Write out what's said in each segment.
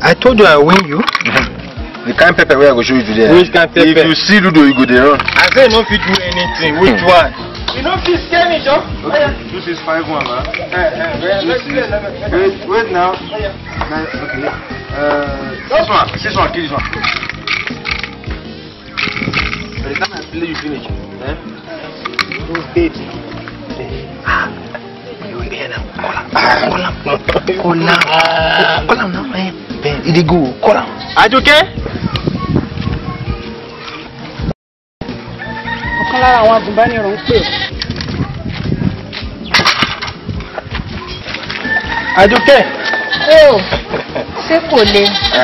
I told you I win you. the kind pepper wey i go show you today. Which kind pepper? if you see ludo you go dey run. I say no fit do anything. Which one? You no fit scare me, Joe. two six five one ma. Wait, wait now. Nice, okay. Uh, this one this one kill this one. by the time i play you finish. Eh? baby. Kọ́lá kọ́lá náà ẹ bẹ́ẹ̀ ìdígò kọ́lá. Àjọkẹ́. ọ̀kan lára àwọn agùnbánirọ̀ ń pè ọ́. Àjọkẹ́. ó ṣé kò le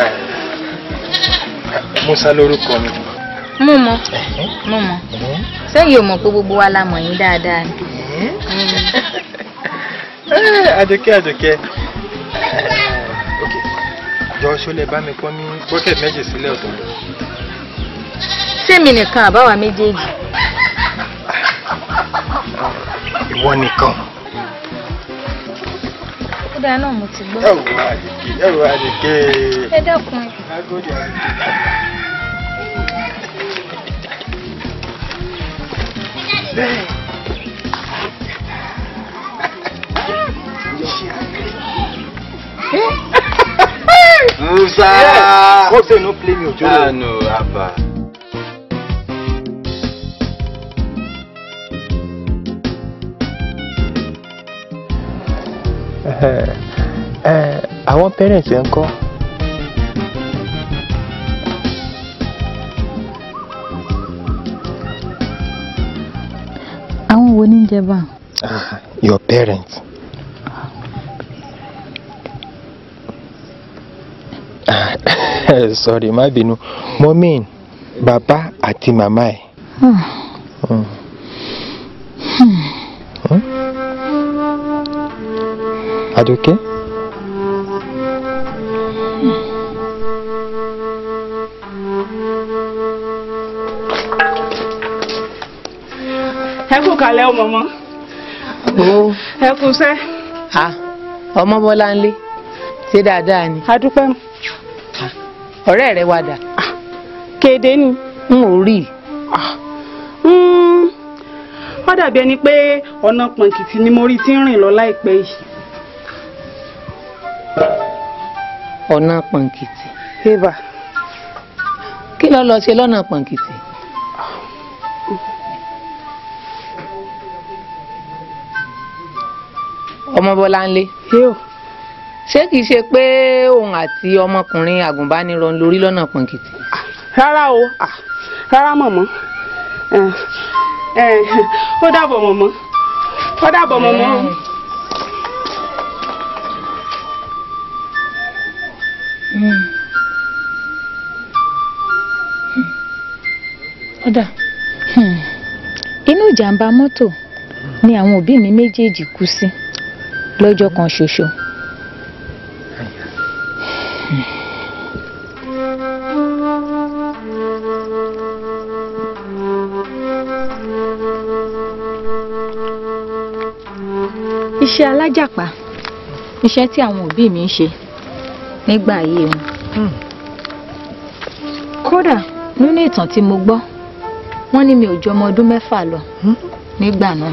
Musa lórúkọ mi. mú mọ mú mọ sẹ́yìn ò mọ̀ pé gbogbo wa la mọ̀ yín dáadáa ni. Eh, Àjọkẹ́ Àjọkẹ́. Ok. Jọ ṣọlẹ̀ bá mi pọ́n ní bọ́kẹ̀tì méjì sílẹ̀ ọ̀tọ̀ọ̀tọ̀. sẹ́mi nìkan àbáwa méjèèjì Ìwọ nìkan. ó dáa náà mo ti gbọ́. Ẹ wò Àjọkẹ́, ẹ wò Àjọkẹ́. ẹ dákun Agodi Àjọkẹ́. musa. Hope say no play me ojoro. ah no aba. àwọn parents ẹ ń kọ́. àwọn wo ní jẹ bá your parents. sorry má bínú mo mean bàbá àti màmá ẹ. Mm. Hmm? Àjọkẹ́. ẹ kú kalẹ̀ ọmọ mọ́ ó ẹ kú sẹ́ a ọmọ bọ́lá ńlé ṣé dáadáa ni adúpẹ́ ọ̀rẹ́ rẹ wà dà kéde ni n ò rí i. Mm, ó dàbí ẹni pé ọ̀nà pọ̀nkìtì ni mo rí tí ń rìn lọ láìpẹ́ yìí ọ̀nà pọ̀nkìtì eva kí ló lọ ṣe lọ́nà pọ̀nkìtì. ọmọ bọ́lá ńlé yóò ṣé kìí ṣe pé òun àti ọmọkùnrin àgùnbánirọ̀ ń lórí lọ́nà pọ̀nkìtì. rárá o ah, rárá mọ̀mọ́ Eh, eh, ó dàbọ̀ mọ̀mọ́ ó dàbọ̀ mọ̀mọ́ o. ọ̀dà inú ìjàmbá mọ́tò ni àwọn òbí mi méjèèjì kú sí lọ́jọ́ kan ṣoṣo. iṣẹ́ alájàpá iṣẹ́ tí àwọn òbí mi ń ṣe nígbà ayé wọn. kódà nínú ìtàn tí mo gbọ́ wọ́n ní mi ò ju ọmọ ọdún mẹ́fà lọ nígbà náà.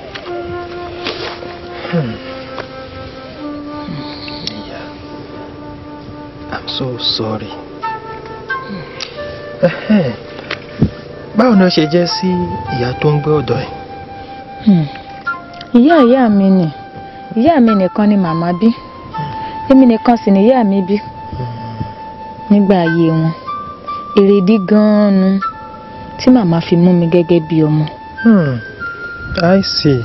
I'm so sorry. Ẹhẹ́n. Báwo ni ó ṣe jẹ́ sí ìyá tó ń gbé ọ̀dọ̀ ẹ̀? Hmm. ìyá ìyá mi ni ìyá mi nìkan ni màmá bí èmi nìkan sì ni ìyá mi bí nígbà ayé wọn èrèdí gan-an nu tí màmá fi mú mi gẹ́gẹ́ bí ọmọ. Hmm. I see.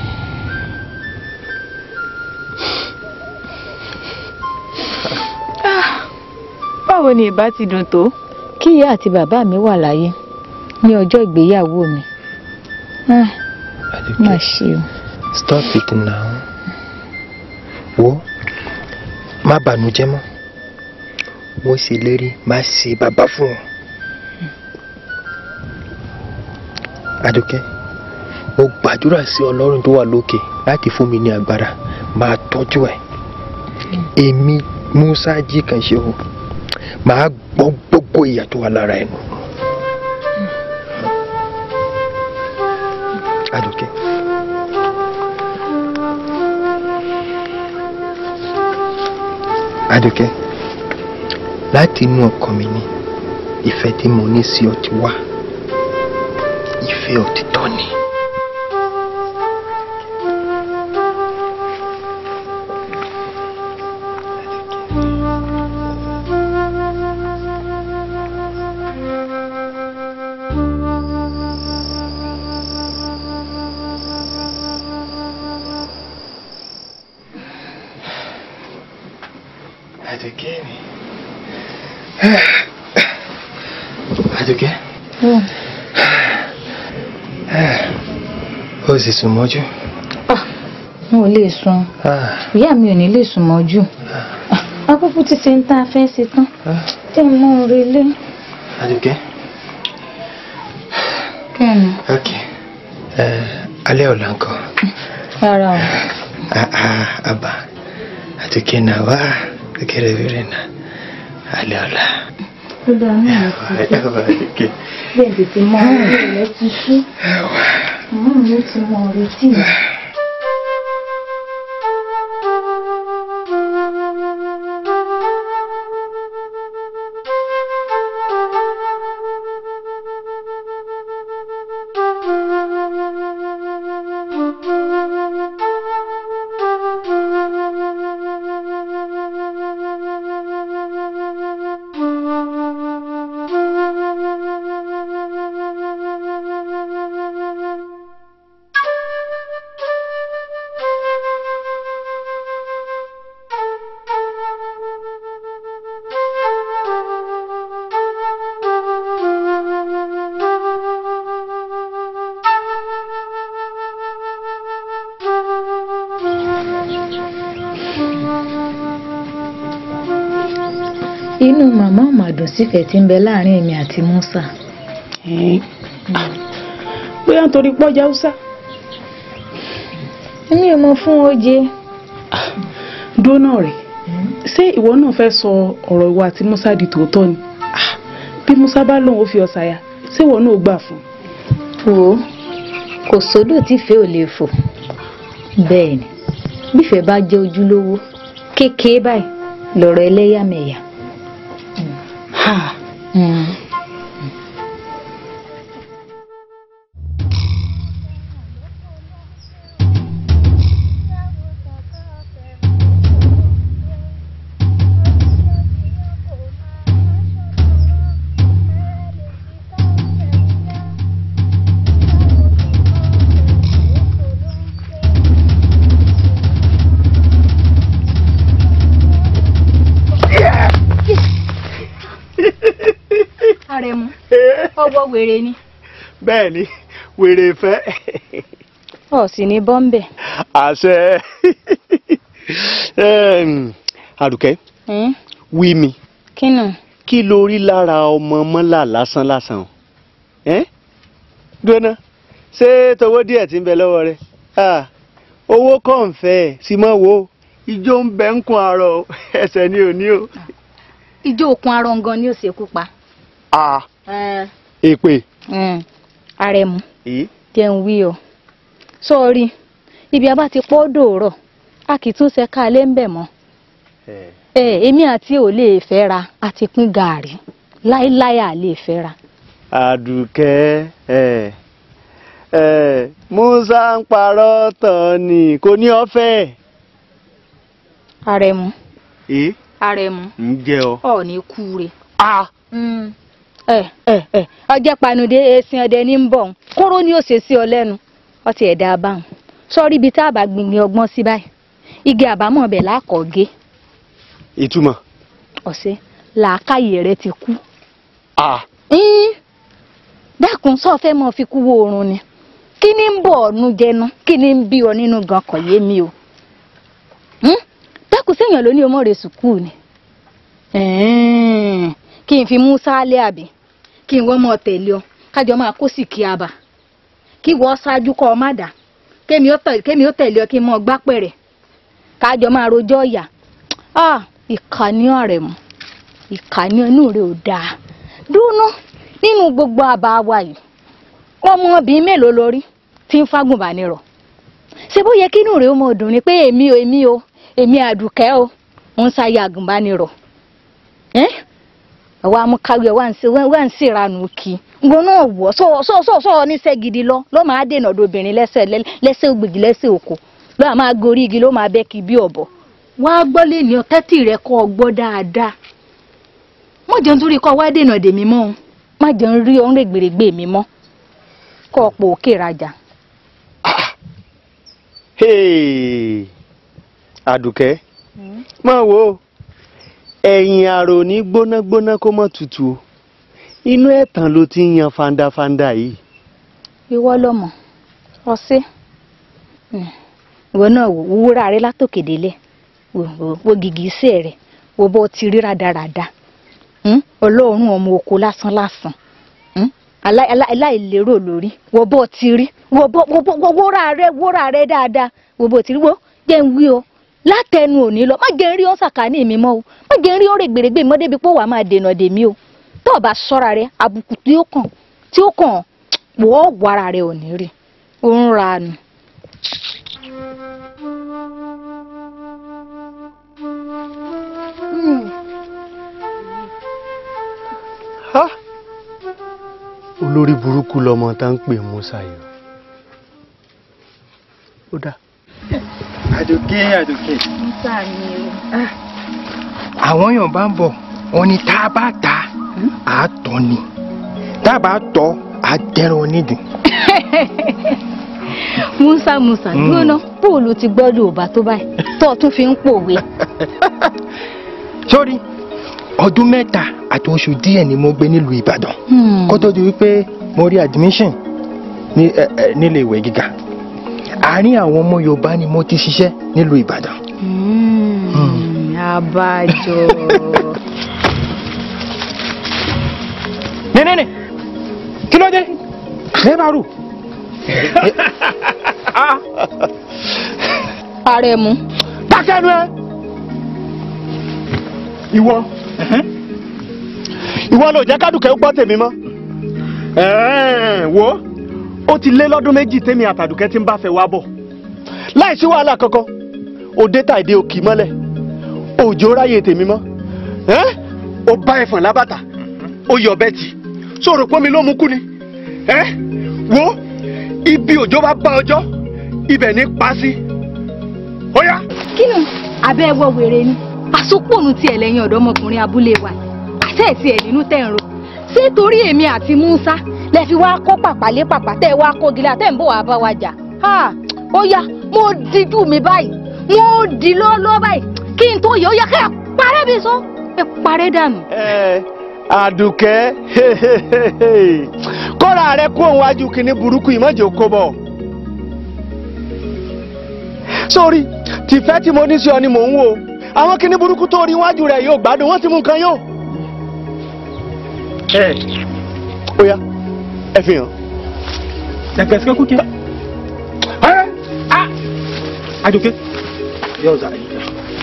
báwo ni ìbá ti dùn tó kí ìyá àti bàbá mi wà láyé ní ọjọ́ ìgbéyàwó mi Ah, má Àdùkẹ́, ṣe o. stop it now. Wo má bànújẹ́ mọ́. Mo ṣèlérí má ṣe bàbá fún ọ. Àdùkẹ́, mo gbàdúrà sí Ọlọ́run tó wà lókè láti fún mi ní agbára máa tọ́jú ẹ̀. Èmi Musa jí kan ṣe o. màá gbọ́ gbogbo ìyà tó wà lára ẹnu. Adùkẹ́. Adùkẹ́ láti inú ọkàn mi ni ìfẹ́ tí mo ní sí ọ ti wá ìfẹ́ òtítọ́ ni. Adùkẹ́ mi. Adùkẹ́. Ó sì sùn mọ́jú. n ò lè sùn ìyá mi ò ní lè sùn mọ́jú akókó ti ṣe ń tá a fẹ́ ṣe tán tí mo ń relé Adùkẹ́. kẹ́ni Ok. Alẹ́ ọ̀la ńkọ́. rárá o Ah, ah, Abba. Adùkẹ́ náà wá. Kẹ́rẹ́ bẹ̀rẹ̀ náà. Alẹ́ ọ̀la. ó dáa náà ló ti ṣe Ẹ̀wà Adùkẹ́. bẹ́ẹ̀ tètè mọ ọ̀rẹ́ rẹ ti ṣú màmá mi ó ti mọ ọ̀rẹ́ tì mí. inú màmá ò mà dùn sífẹ̀ẹ́ tí ń bẹ láàrin èmi àti Musa bóyá nítorí pọ́jà haúsá èmi ò mọ fún oje dóná rẹ̀ ṣé ìwọ náà fẹ́ sọ ọ̀rọ̀ ìwà àti Musa di tòótọ́ ni Ah, bí Musa bá lóun ó fi ọ̀sàyà ṣé ìwọ náà ó gbà fún un. wò ó kò sódò tífẹ́ ò lè fò bẹ́ẹ̀ ni bífẹ́ bá jẹ́ ojúlówó kékeré báyìí lọ̀rọ̀ ẹlẹ́yàmẹ̀yà. Ha, Mm. Àrẹ̀mú ọwọ́ wèrè ni bẹ́ẹ̀ ni wèrè fẹ́ ọ̀ sì ní bọ́m̀bẹ̀. àṣẹ Em, àdùkẹ́ wí mi kínú kí ló rí lára ọmọ mọ́là lásán lásán ẹ́ gbóná ṣé towó díẹ̀ tí ń bẹ lọ́wọ́ rẹ Ah, owó kàn ń fẹ́ ẹ̀ sì mọ́ wo ijó ń bẹ ń kun àárọ̀ ẹsẹ̀ ni ò ní o. ijó okun arọ gan ni ó ṣekú pa. Ah, èpè. Àrẹ̀mú èyí jẹ́ ń wí ọ sọ́ọ́rí ibi a bá ti pọ́ dòórọ̀ a kì í tún ṣe ká lé ń bẹ̀ mọ́ ẹ èmi àti ò lè fẹ́ ra àti pín gàárì láéláé à lè fẹ́ ra. àdùkẹ́ ẹ̀ ẹ̀ musa ń parọ́ tán ni kò ní ọ́fẹ́. Àrẹ̀mú èyí Àrẹ̀mú ń jẹ́ ọ. ọ̀ ní kúure. Ah, ẹ ẹ ẹ ọjọ́ panude esin ọdẹ ní ń bọ̀ ń kóró ni ó ṣe sí ọ lẹ́nu ọtí ẹ̀dá abáhùn sọ́ọ́rí ibi tá a bá gbìngbìn ọgbọ́n sí báyìí igi àbámọ̀ bẹ̀ lákọ̀ọ́gé ìtumọ̀. ọ̀sẹ̀ làákàyè rẹ ti kú. Ah, Ín, dákun sọ fẹ́ mọ fi kú wo oorun ni kí ni ń bọ̀ ọ́nú jẹnu kí ni ń bí ọ nínú gan kọ̀ yé mi o Hín, dákun séèyàn ló ní ọmọ rẹ sùkúù ni Ẹ̀ẹ́n, kí n fi mú sálẹ̀ àbí kí n wọ́n mọ tẹ̀lé ọ kájọ máa kó sì kí a bà kí wọ́n ṣáájú kọ́ ọ má dà kémi ó tẹ̀- kémi ó tẹ̀lé ọ kí n mọ gbá pẹ̀rẹ̀ kájọ máa rojọ́ ọ̀yà ah ìkànnì Àrẹ̀mú ìkànnì inú rẹ ò dáa dúnú nínú gbogbo àbá wa yìí ọmọbìnrin mélòó lórí tí ń fágùnbánirọ̀ ṣé bó yẹ kí inú rẹ ó mọ dùn ni pé èmi o èmi o èmi àdùkẹ́ o ń sáyé àgùnbánirọ̀ ẹ́ àwa amúkáwé wà ń ṣe wà ń ṣèranù kí ngbọ́n náà wọ̀ sọ sọ sọ sọ oníṣẹ́ gidi lọ ló máa dènà obìnrin lẹ́sẹ̀ lẹ́sẹ̀ ògbèjì lẹ́sẹ̀ òkò ló máa gorí igi ló máa bẹ́ kí bí ọ̀bọ. wá gbọ́ lé ní ọtẹ́tì rẹ kọ́ ọ gbọ́ dáadáa má jẹun torí kọ́ wá dènà dèmí mọ́ o má jẹun rí ọ̀rẹ́ gbèrègbè mi mọ́ kọ́ ọ̀pọ̀ òkè rajà. Hey, àdùkẹ́ máa wo ẹ̀yìn àrò ní gbónágbóná kó mọ́ tutù o inú ẹ̀tàn ló ti ń yan fandafanda yìí. ìwọ lọmọ ọsẹ ìwọ náà wò wúrà rẹ látòkè délẹ̀ wò wò wò gìgísẹ̀ rẹ wò bó ti rí rádaràda Hmm? ọlọ́run ọmọ oko lásán lásán Hmm? alá- alá- aláìlérò lórí wò bó ti rí wò bó wò bó wò wúrà rẹ wúrà rẹ dáadáa wò bó ti rí wò jẹ́ ń wí o látẹnu òní lọ má jẹ́ ń rí ọ́sàkánì mi mọ́ o má jẹ́ ń rí ọ̀rẹ́ gbèrègbè mọ́ débi pé wàá máa dènà dèmí o tó o bá sọ́ra rẹ àbùkù tí ó kàn tí ó kàn wọ́ wàrà rẹ ò ní rí ó ń ra nù. Ha! olórí burúkú lọmọ tá ń pè Musa yìí ó dá. àdùkẹ́ àdùkẹ́ níta ni o. àwọn èèyàn bá ń bọ̀ wọn ni tá a bá ta á tọ́ ni tá a bá tọ́ á dẹ́rùn onídìí. musa musa Mm. gbóná bóòlù ti gbọ́ yorùbá tó báyìí tó o tún fi ń pòwe. sórí ọdún mẹ́ta àti oṣù díẹ̀ ni mo gbé nílùú Ìbàdàn Hmm. kó tó di wípé mo rí admission ní ẹ, ẹ, nílé ìwé gíga àárín àwọn ọmọ Yorùbá ni mo ti ṣiṣẹ́ nílùú Ìbàdàn. Hmm. abájọ. nẹ́nẹ́nẹ́ kí ló dé ẹ bá rù. ààrẹ mu. dákẹ́nu ẹ. ìwọ ìwọ ló jẹ́ kádùkẹ́ gbọ́ tèmi mọ́. Ẹ̀ẹ́n, wo ó ti lé lọ́dún méjì tèmi àtàdùkẹ́ tí ń bá fẹ́ wá bọ̀ láì sí wàhálà kankan òde tàìdé òkì mọ́lẹ̀ òjò ráyè tèmi mọ́ Ẹ́n, ó bá ẹ̀fọ̀n lábàtà ó yọ bẹ́ẹ̀ tì sọ̀rọ̀ pọ́nmi ló mú kú ni Ẹ́n, wo ibi òjò bá bá ọjọ́ ibẹ̀ ní pa sí ó yá. kínú abẹ́ ẹwọ́ wèrè ni àsopọ̀nù tiẹ̀ lẹ́yìn ọ̀dọ́mọkùnrin abúlé wa àṣẹ ẹ̀ tiẹ̀ nínú tẹ̀ ń ro ṣé torí èmi àti Musa lẹ fi wá kọ́ pàpàlẹ́ pàpà tẹ́ ẹ wá kó gilẹ̀ àtẹ̀ ń bọ̀ wá bá wa jà Ha! ó yá mo dijú mi báyìí mo di lọ́lọ́ báyìí kí n tó yẹ ó yẹ ká ẹ parẹ́ bí sọ ẹ parẹ́ dànù. Ẹ, àdùkẹ́ kọ́ra rẹ kó òun wájú kínní burúkú ìmọ̀jẹ̀ kó bọ̀. sórí tìfẹ́ tí mo ní sí ọ ni mò ń wò àwọn kínní burúkú tó rí wájú rẹ yóò gbádùn wọ́n ti mú nǹkan yóò. ẹ ó yá ẹ fi hàn. Da gaske kuke? Ẹ, ah, Àdùkẹ́. Yau za a yi.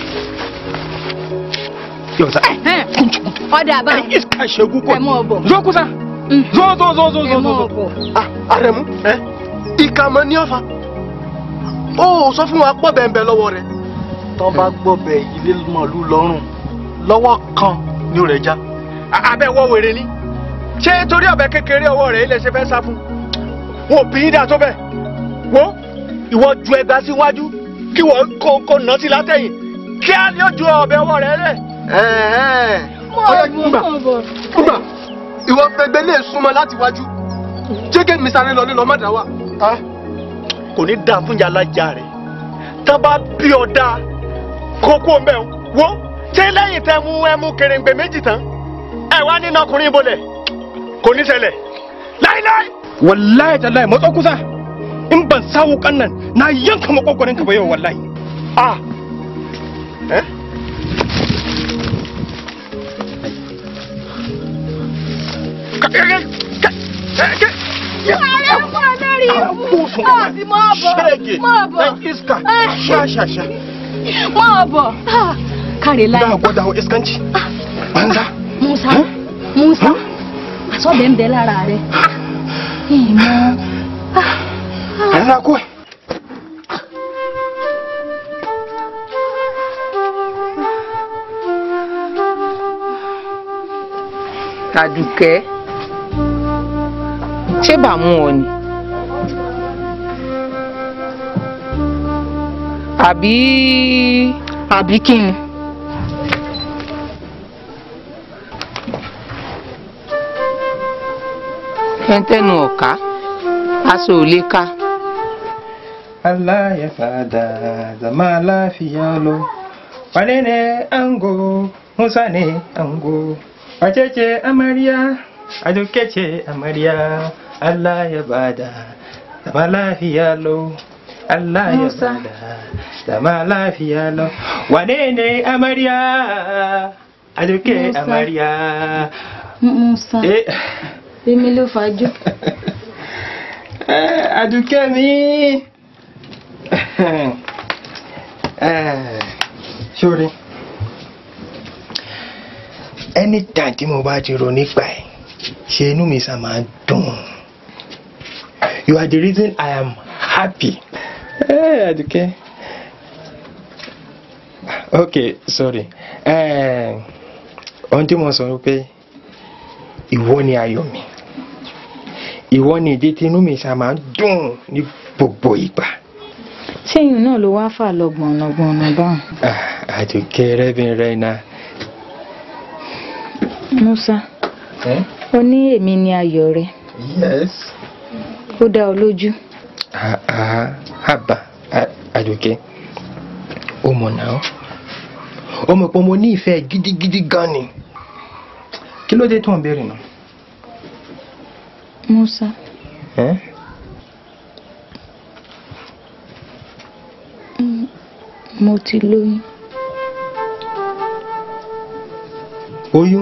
Yau za a yi. ọ̀dà bá Iska shegu ko. ẹ mọ̀ bọ̀. Zo kusa. Zo zo zo zo ẹ zo mọ̀ zo. bọ̀. Ah, Àrẹ̀mú ìkà mọ́ ní ọ̀fà ó ò sọ fún wa pọ̀ bẹ́ẹ̀ lọ́wọ́ rẹ̀ tán bá gbọ́bẹ̀ ilé mọ̀lú lọ́rùn lọ́wọ́ kan ní rẹ̀ já abẹ́ wọ́ wèrè ni ṣé torí ọ̀bẹ kékeré ọwọ́ rẹ̀ ilẹ̀ ṣe fẹ́ sá fún wọn ò bí í dà tó bẹ̀ wo ìwọ ju ẹgbà síwájú kí wọ́n kó kó nà sí látẹ̀yìn kí á ní ó ju ọ̀bẹ ọwọ́ rẹ̀ lẹ̀. ọyọ gbà gbà ìwọ gbẹgbẹ lè súnmọ́ láti wájú jẹ́gẹ́ mi sáré lọ lílọ mọ́dà wà. kò ní dáa fún yàrá ìjà rẹ̀ tá a bá bí ọ dáa kókó ń bẹ̀ wo ṣé lẹ́yìn tẹ́ mú ẹmu kèrèǹgbè méjì tán ẹ wá nínú ọkùnrin bolẹ̀ kò ní ṣẹlẹ̀ láíláí. Wallahi tallahi matso kusa. In ban samu kannan na yanka makogwarin ka ba yau wallahi. Ah. Eh? Ka- ka- ka- ka- ka- ka- ààrẹ fún ọ lórí ọ̀sìn mọ́ bọ̀ Shege. mọ́ bọ̀ Dan iska. Sha sha sha. mọ́ bọ̀ káre láì. Za a gwada wa iskanci. Banza. Musa Musa àsọ̀bẹ̀ ń bẹ lára rẹ̀ ìmọ̀ ẹ̀rọ kú ẹ̀. Àdùkẹ́ ṣé bàmú ọ ni àbí àbí kí ni. ẹntẹnu ọ̀ká aṣọ ò lè ká Allah ya fada zama lafiya lo. Wane ne ango? Musa ne ango. Wace ce amarya? Aduke ce amarya. Allah ya bada zama lafiya lo. Allah ya Musa. bada zama lafiya lo. Wane ne amarya? Aduke Musa. amarya. Musa Eh. èmi ló fàájò. Eh, Aduke mi. Eh, Sori. Anytime tí mo bá ti ro nípa ẹ̀, ṣe inú mi sá máa ń dùn. You are the reason I am happy. Eh, Aduke. Okay, sorry. Eh, ohun tí mo sọ ni pé ìwọ ni ayọ̀ mi ìwọ ni ìdí tí inú mi ṣá máa ń dùn ní gbogbo ìgbà. ṣéyìn náà ló wáá fà lọ gbọ̀nàgbọ̀nà báwọn. Ah, àdùkẹ́ rẹ́bìnrin náà. Musa ó ní èmi ni ayọ̀ rẹ yes. ó dá ọ lójú. Ah, ah, àbá ah, àdùkẹ́ ó mọ̀ náà ó mọ̀ pé mo ní ìfẹ́ gidigidi gan ni kí ló dé tó ń béèrè náà. Musa Eh? mo ti lóyún. oyún.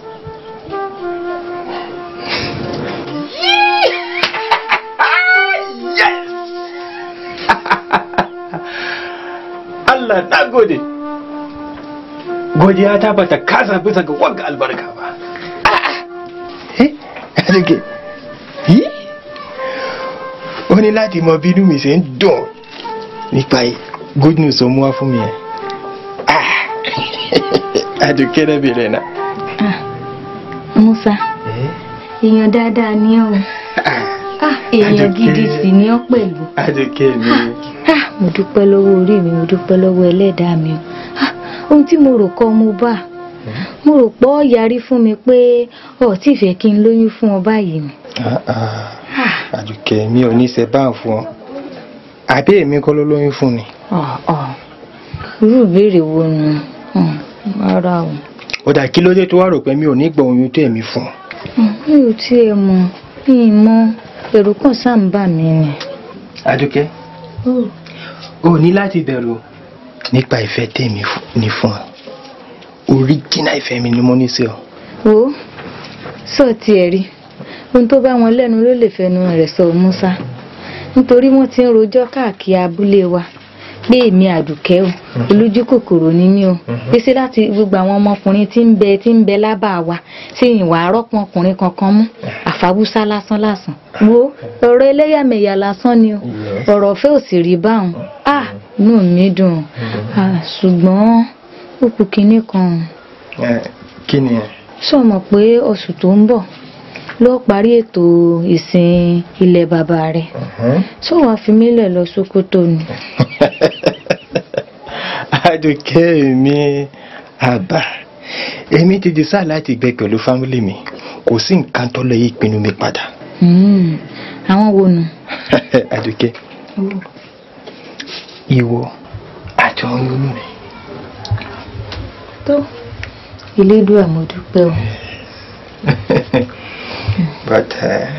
Allah na gode. Godiya ta bata kasa bisa ga wanga albarka ba. Eh, Aduke. Yí. Ó ní láti mọ bínú mi ṣe ń dùn nípa good news tó mú wá fún mi yẹn. Ah. Aduke rẹ̀ bèrè náà. Musa èèyàn dáadáa ni ọ́ o. Ah. Ah, èèyàn gidi sì ni ọ́ pẹ̀lú. Aduke mi. Ah, mo dúpẹ́ lọ́wọ́ orí mi mo dúpẹ́ lọ́wọ́ ẹlẹ́dàá mi o. Ah, ohun tí mo rò kọ́ mo bá mo rò pé ọ yarí fún mi pé ọ tí fẹ́ kí n lóyún fún ọ báyìí ni. Ah, ah. Àdùkẹ́ mi ò ní ṣe báà fún ọ. Àbí èmi kọ́ ló lóyún fún ni. Ọ̀ ọ̀ irú ìbéèrè wo nu Hmm, rárá o. Ó dà kí ló dé tó wá rò pé mi ò ní gbọ́ oyún tó èmi fún ọ. Hmm, mi ò tiẹ̀ mọ̀ mi ì mọ̀ ẹ̀rù kan sáà ń bà mí ni. Àdùkẹ́ o ní láti bẹ̀rù nípa ìfẹ́ tèmi fún- ní fún ọ. Oríjìnà ìfẹ́ mi ni mo ní sí ọ. wo sọ tiẹ̀ rí ohun tó bá wọn lẹ́nu ló lè fẹnu rẹ̀ sọ Musa nítorí wọ́n ti ń rojọ́ káàkiri abúlé wa pé èmi àdùkẹ́ o olójú kòkòrò ni mí o pèsè láti gbogbo àwọn ọmọkùnrin tí ń bẹ tí ń bẹ lábà wa ṣé ìwà arọ́pọ̀ ọkùnrin kankan mú àfàbùsá lásán lásán wo ọ̀rọ̀ ẹlẹ́yàmẹ̀yà lásán ni o ọ̀rọ̀ ọ̀fẹ́ ò sì rí báwọn ah inú mi dùn ah ṣùgbọ́n ó kù kinní kan Eh, Kí ni ẹ? sọ mọ̀ pé oṣù tó ń bọ̀ ló parí ètò ìsìn ilẹ̀ bàbá rẹ̀ sọ wàá fi mí lẹ̀ lọ Sókótó ni. Àdùkẹ́ mi àbá èmi ti decide láti gbé pẹ̀lú fámílì mi kò sí nǹkan tó lè yí ìpinnu mi padà. Hmm, àwọn wo nu. Àdùkẹ́ ìwọ àti ọyún inú mi. tó Elédùà mo dúpẹ́ o. but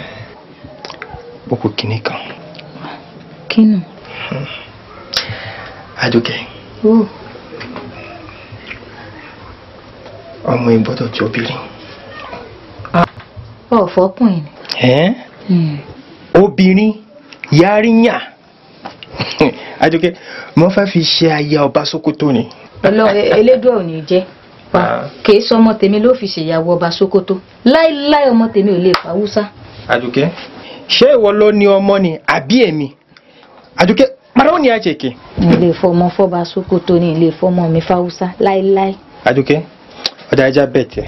ó kù kínní kan kínú. Àdùkẹ́ ó ọmọ ìgbọ́dọ̀ tí obìnrin. ọ̀fọ́kùnrin ni. Ẹ́n? Hmm. obìnrin yarinya Àdùkẹ́ mo fẹ́ fi ṣe aya ọba Sókótó ni. Ọlọ́run Elédùà ò ní jẹ́. pa kìí sọ ọmọ tèmi ló fi ṣèyàwó ọba Sókótó láíláí ọmọ tèmi ò lè pa Haúsá. Àdùkẹ́ ṣé ìwọ ló ní ọmọ ni àbí èmi Àdùkẹ́ pàrọ̀ ní àjèké. ní ilé ìfọmọ fọba Sókótó ní ilé ìfọmọ mi fáwúsá láíláí. Àdùkẹ́ ọ̀dà ẹja bẹ̀ tẹ̀.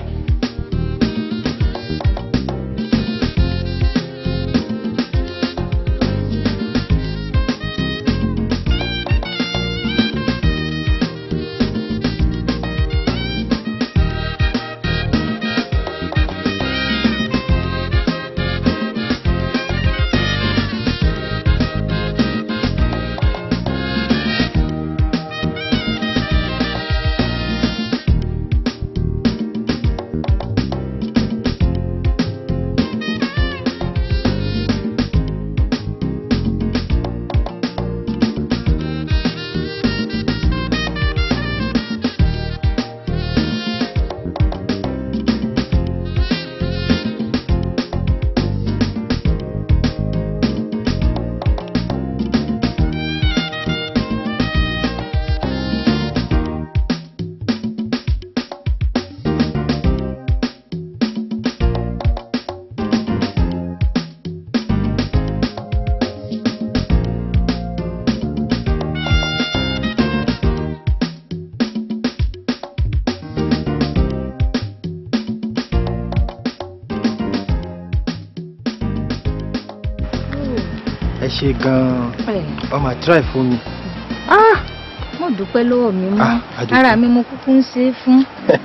ẹ ṣe gan-an ọmọ àtúráì fún mi. ah mo dúpẹ́ lọ́wọ́ mi mọ́ Ah, Àdùkẹ́. ara mi mo kúkú ń ṣe é fún.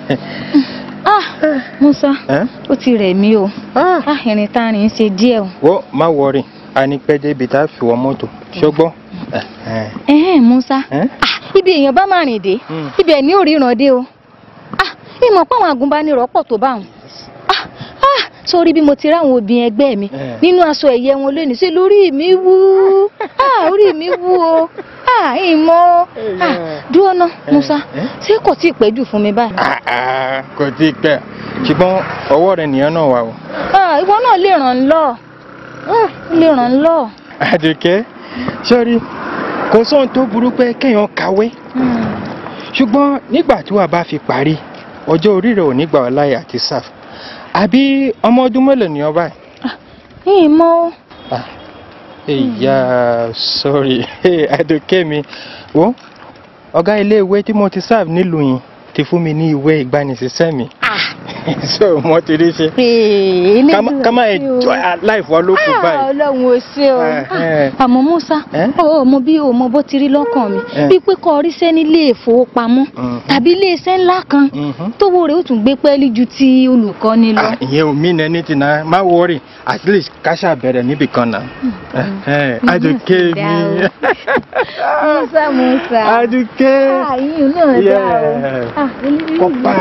ah Musa Ẹ́? ó ti rẹ̀ mí o ah ìrìn tá a rìn ń ṣe díẹ̀ o. wọ́n má wọrí a ní pẹ́ débi tá a fi wọ mọ́tò ṣọgbọ́n. ẹ̀hẹ́n Musa Ẹ́? ah ibi èèyàn bá máa rìn dé Mm. ibẹ̀ ní òríran dé o ah ìmọ̀ pé àwọn agùnbánirọ̀ pọ̀ tó bá wọn ah ah sórí bí mo ti ráwọn obìnrin ẹgbẹ́ mi Eh. nínú aṣọ ẹ̀yẹ wọn lónìí sí lórí mi wú ah orí mi wú o ah ìmọ̀ ah dúró ná Musa Eh? ṣé kò tí ì pẹ́ jù fún mi báyìí. Ah, ah, kò tí ì pẹ́ ṣùgbọ́n ọwọ́ rẹ̀ nìyẹn náà wà o. ah ìwọ náà lè ràn án lọ Ah, lè ràn án lọ. Àdùkẹ́ sọ́rí kò sóhun tó burú pé kéèyàn kàwé Hmm. ṣùgbọ́n nígbà tí wàá bá fi parí ọjọ́ orí rẹ̀ ò ní gbà ọ́ láyè àti sáf àbí ọmọ ọdún mélòó ni ọ báyìí. ìmọ̀ Ah, ìyá sọ́rí Àdùkẹ́ mi wo ọ̀gá ilé ìwé tí mo ti sáf nílùú yìí ti fún mi ní ìwé ìgbanisíṣẹ́ mi so mo ti rí ṣe ká má- ká má enjoy life wa ló kù báyìí. ọlọ́run ò ṣe o Eh, eh. Ah, àmọ́ Musa Eh? ó mọ bí o mọ bó ti rí lọ́kàn mi Eh. bí pé kọ́ ríṣẹ́ nílé ìfowópamọ́ Mhm. tàbí ilé iṣẹ́ ńlá kan Mhm. tówó rẹ̀ ó tún gbé pẹ́ẹ́lí ju ti olùkọ́ni lọ. Ah, ìyẹn ò mí nẹni tí náà má wọrí at least káṣá bẹ̀rẹ̀ níbì kan náà. Àdùkẹ́ mi. Musa Musa Àdùkẹ́. Ah, ìyún náà dá o Yeah. Ah, olórí Kọ́pá.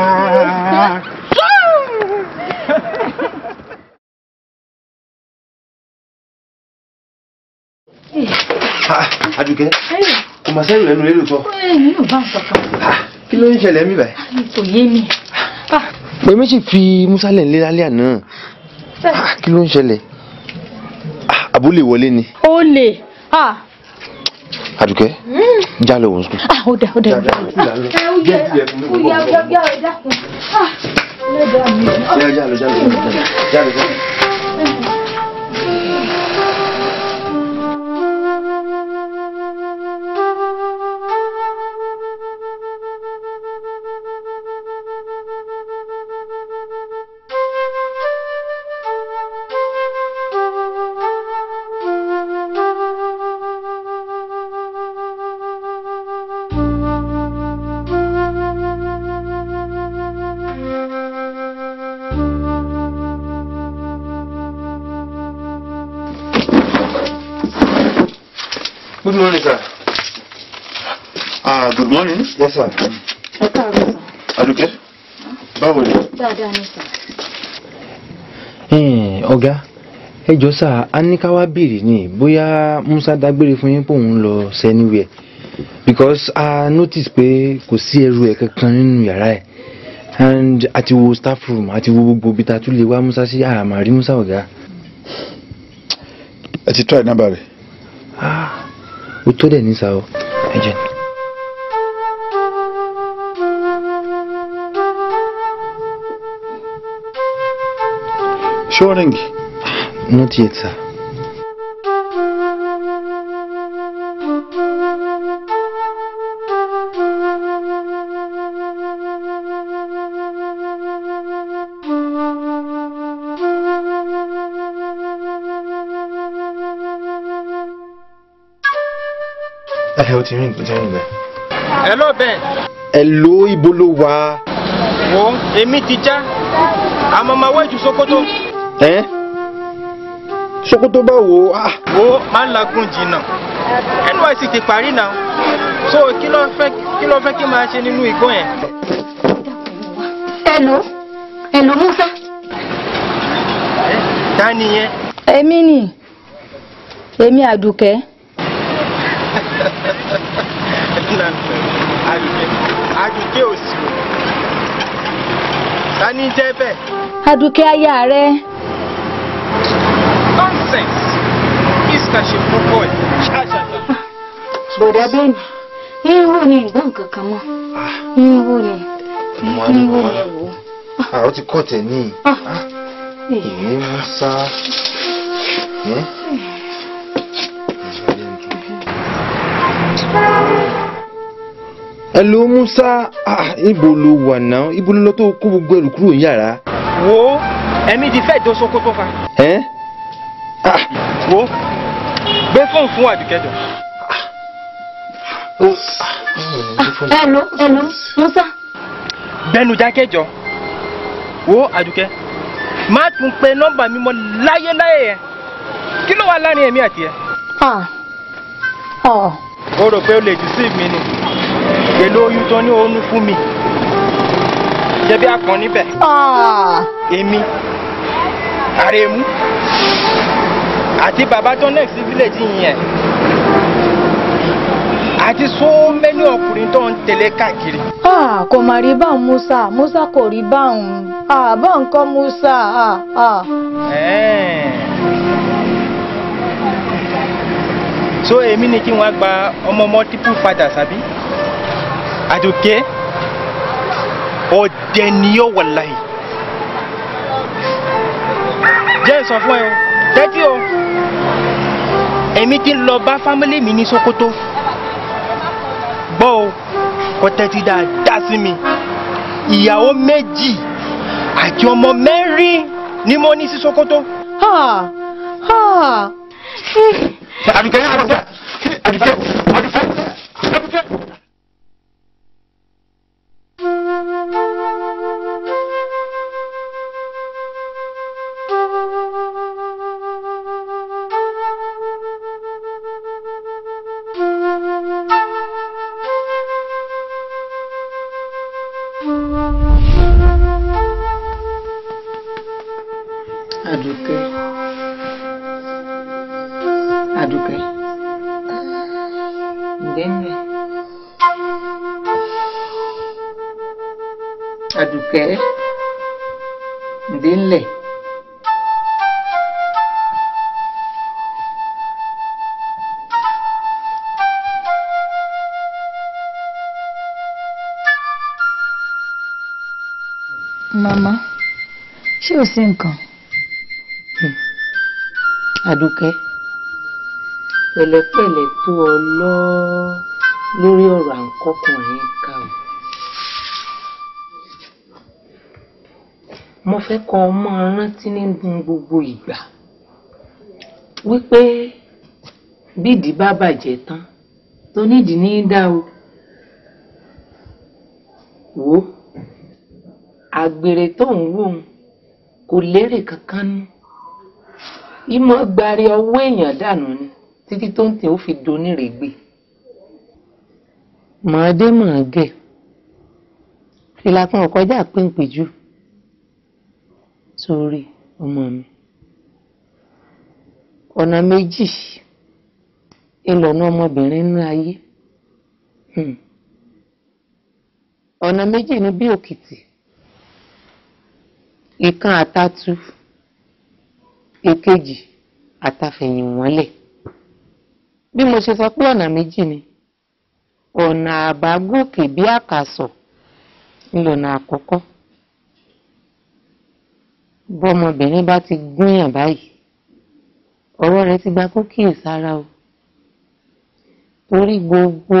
Àdùkẹ́ kò mà sẹ́yìn lẹ́nu lélò sọ. èmi ò bá nǹkan kan kí ló ń ṣẹlẹ̀ mí báyìí. kò yé mi. Ah, pé méjì fi musa lẹ̀ ń lé lálẹ́ àná Ah, kí ló ń ṣẹlẹ̀ Ah, àbúlé wọlé ni ó lè ah Àdùkẹ́ já lọ wọ̀n sùn. ah ó dà ó dà ó dà. ẹ ó yẹ ó yẹ ó yẹ ó yẹ ó dákun ah ẹlẹ́dàá mi. já já lọ já lọ já lọ já lọ. Good morning, sir. Ah, good morning. Yes, sir. ẹ káàárọ̀ sàn Adúkẹ́, báwo ni? dáadáa ní sàn. Ẹ̀n, ọ̀gá ẹ jọ sá a ní ká wá béèrè ni bóyá Musa dágbére fún yín pé òun lọ sẹ́niwẹ̀ because a notice pé kò sí ẹrù ẹ̀ kankan nínú yàrá ẹ̀ and àti wo staff room àti wo gbogbo ibi tá a tún lè wá Musa sí àmà rí Musa ọ̀gá Ẹ ti try nọ́mbà rẹ̀. ah ó tó dẹ̀ ní sá o ẹ jẹ́ ṣé ó ríǹgì. not yet sir. ẹ o ti rìn o ti rìn bẹ́ẹ̀. hello Ben ẹ lo ibo ló wà. wo èmi ti já àmọ́ máa wá ìjù Sókótó ẹ Sókótó báwo ah wo máa ń lagun jìnnà NYSC ti parí náà so kí ló fẹ́ kí ló fẹ́ kí n máa ṣe nínú igbó yẹn. Hello. Hello Musa. ta ni yẹn. èmi ni èmi àdùkẹ́ Àdùkẹ́ Àdùkẹ́ òsì o ta ni jẹ́ bẹ́ẹ̀ àdùkẹ́ aya rẹ nonsense iska ṣe púpọ̀ ẹ̀ ṣáṣáṣá. Bọ̀dá bẹ́ẹ̀ni. Irú ni nǹkan kankan mọ́. Irú ni. mo wá ní Irú mo ni wá ẹ̀wọ̀. ah ó ti kọ́ tẹ̀ ní ìwé musa. ẹ ẹ lo musa ah ibo ló wà náà ibo ló lọ tó kó gbogbo ẹrù kúrò ní yàrá. wo ẹ̀mí ti fẹ́ dó Sókótó fa ẹ ah wo gbé fóònù fún Àdùkẹ́ jọ. ó Hello. Hello. Musa. gbẹnu dákẹ́jọ wo Àdùkẹ́ má tún pe nọ́mbà mi mọ́ láyéláyé yẹn kí ló wà láàrin èmi àti ẹ. Ah. Oh. o rò pé o lè deceive mi ni èlò oyún tó ní oyún fún mi jẹbi akàn níbẹ̀ Ah. èmi àrèmú àti bàbá tó next village yẹn àti so many ọkùnrin tó ń tẹ̀lé káàkiri. Ah, kò mà rí báwọn Musa Musa kò rí báwọn Ah, báwọn kọ́ Musa Ah, ah. Ẹ̀ẹ́n. so èmi ni kí wọ́n gba ọmọ multiple fathers àbí àdùkẹ́ ọ̀dẹ̀ ni yóò wallahi jẹ́ sọ fún ẹ o tẹ́tí o èmi ti lọ bá fámílì mi ní Sókótó gbọ́ o kò tẹ́tí dáadáa sí mi ìyàwó méjì àti ọmọ mẹ́rin ni mo ní sí Sókótó. Ah, ah. Àdùkẹ́ Àdùkẹ́ Àdùkẹ́ Àdùkẹ́ Àdùkẹ́. Àdùkẹ́ Àdùkẹ́ ǹdẹ́nẹ̀ Àdùkẹ́ ǹdẹ́nlẹ̀ Màmá ṣé ò sí nǹkan Àdùkẹ́ pẹ̀lẹ́pẹ̀lẹ́ tó ọ lọ lórí ọ̀rọ̀ à ń kọkùnrin ká o. mo fẹ́ kọ́ ọ máa rántí nínú gbogbo ìgbà wípé bídìí bá bàjẹ́ tán tó nídìí ní í dá o. wò ó àgbèrè tó ń wò ó kò lérè kankan nú ìmọ̀ gbari ọwọ́ èèyàn dànù ni títí tó ń tẹ̀ ó fi donírègbè mọ̀ọ́dé mọ̀ọ́gẹ̀ fìlà kan ọ̀kọ́jà péńpéjú sórí ọmọ mi ọ̀nà méjì ìlọ̀nà ọmọbìnrin nínú ayé Hmm. ọ̀nà méjì ni bí òkìtì ìkan àtàtú èkejì àtàfẹ̀yìn wọ́lẹ̀ bí mo ṣe sọ pé ọ̀nà méjì ni ọ̀nà àbágòkè bí àkàsọ̀ ńlọ̀nà àkọ́kọ́ bọ́mọbìnrin bá ti gúnyàn báyìí ọ̀rọ̀ rẹ̀ ti gba kó kíyèsára o torí gbogbo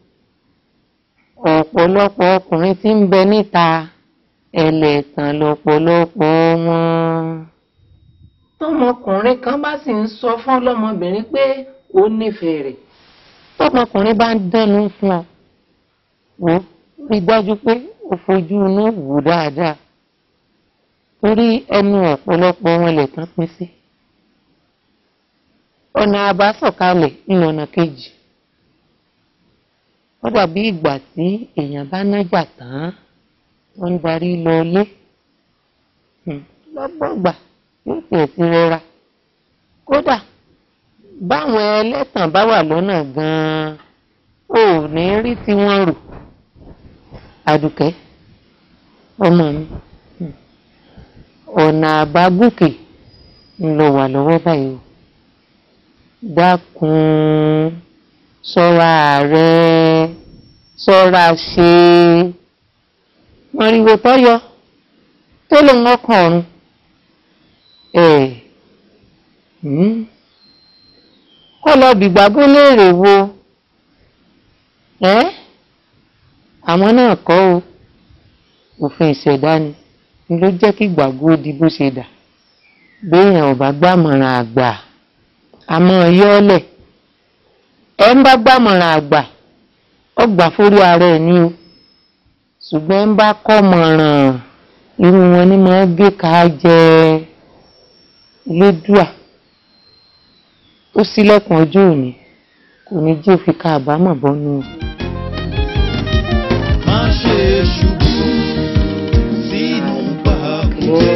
ọ̀pọ̀lọpọ̀ ọkùnrin tí ń bẹ níta ẹlẹ́tàn lọ́pọ̀lọpọ̀ wọn. tọmọkùnrin kan bá sì ń sọ fún ọlọ́mọbìnrin pé ó nífẹ̀ẹ́ rẹ̀ tọmọkùnrin bá ń dẹnu fún ọ wò ó rí i dájú pé ó fojú inú wò dáadáa torí ẹnu ọ̀pọ̀lọpọ̀ wọn lè tán pín sí. ọ̀nà àbásọ̀kalẹ̀ nínú ọ̀nà kejì ó dàbí ìgbà tí èèyàn bá nájà tán tó ń darí lọ ilé lọ́gbọ̀gbà yóò tiẹ̀ ti rọra kódà báwọn ẹlẹ́tàn bá wà lọ́nà gan-an ò ní rí tí wọ́n rò àdùkẹ́ ọmọ mi ọ̀nà àbágòkè ń lọ wà lọ́wọ́ báyìí o dákun ṣọ́ra rẹ ṣọ́ra ṣe mọ̀rìwò tọ́yọ tó lòun ọkàn ọ̀run ẹ̀ kọ́ lọ bìgbàgbọ́ léèrè wo ẹ́ àwọn náà kọ́ o òfin ìṣẹ̀dá ni ni ló jẹ́ kí gbàgbọ́ di bó ṣe dà béèyàn ò bá gbàmọ̀ràn àgbà àmọ́ yọ́ọ̀lẹ̀ ẹ ń bá gbàmọ̀ràn àgbà ó gbà fórí ara ẹ̀ ní o ṣùgbọ́n ń bá kọ́ mọ̀ràn irú wọn ni máa gé ká jẹ lédùà ó ṣílẹ̀kùn ọjọ́ òní kò ní jẹ́ òfin ká àbámọ̀ bọ́nú o. má ṣe ṣubú sínú pàkúté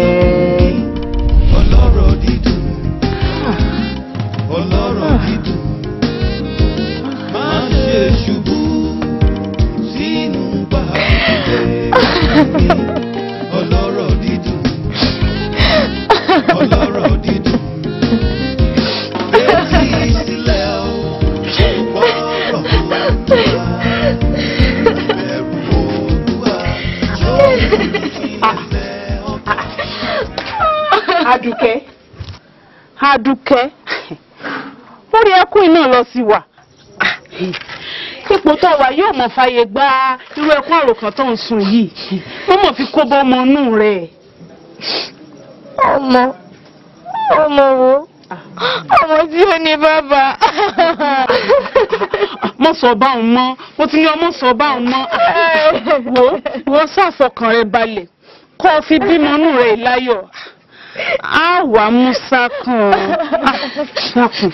ọlọ́rọ̀ dídùn ọlọ́rọ̀ dídùn má ṣe ṣubú sínú pàkúté ọlọ́rọ̀ dídùn ọlọ́rọ̀ dídùn etí sílẹ̀ o gbọ́rọ̀ olúwa bẹ̀rù olúwa jọ̀ọ́ ìfilẹ̀ ọkàn. Adùkẹ́ Adùkẹ́ orí ẹkún iná lọ sí wa ipò tó wà yóò mọ̀ fàyè gba irú ẹkún àròkàn tó ń sun yìí wọ́n mọ̀ fi kó bọ́ ọmọ inú rẹ̀. ọmọ ọmọ wo ọmọ tí ó ní bàbá. mọ sọ báwọn mọ mo ti ní ọmọ sọ báwọn mọ wo wo ṣàfọkàn rẹ balẹ̀ kó o fi bímọ inú rẹ̀ láyọ̀ á wà musa kan ṣàkùn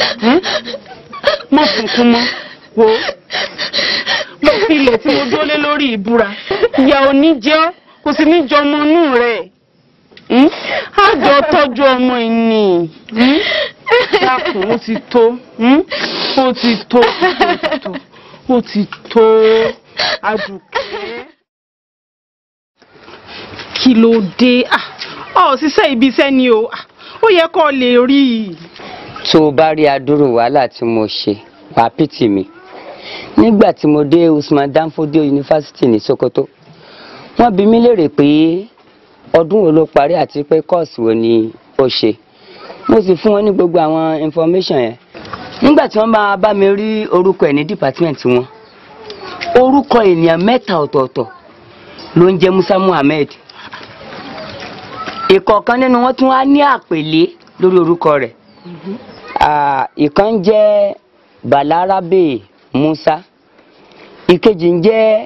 mọ funfun mọ wo mo fi ilẹ̀ tí mo dólé lórí ìbúra ìyá òní jẹ́ ọ́, kò sì ní jọ ọmọ inú rẹ̀ á jọ tọ́jú ọmọ ìní dákun ó ti tó hmm? ó ti tó ó ti tó ó ti tó Àdùkẹ́. kí ló dé Ah, ọ ṣiṣẹ́ ibi iṣẹ́ ni o Ah, ó yẹ kó o lè rí i. tó o bá rí adúrò wàhálà tí mo ṣe wàá pìtì mi nígbà tí mo dé Usman Danfodio University ní Sokoto wọ́n bi mí léèrè pé ọdún wo ló parí àti pé kọ́ọ̀sì wo ni ó ṣe mo sì fún wọn ní gbogbo àwọn information yẹn nígbà tí wọ́n bá bá mi rí orúkọ ẹ̀ ní department wọn orúkọ ènìyàn mẹ́ta ọ̀tọ̀ọ̀tọ̀ ló ń jẹ́ Musa Muhammed ìkọ̀ọ̀kan nínú wọn tún wá ní àpèlé lórí orúkọ rẹ̀ Ah, ìkan ń jẹ́ Balarabe Musa ìkejì ń jẹ́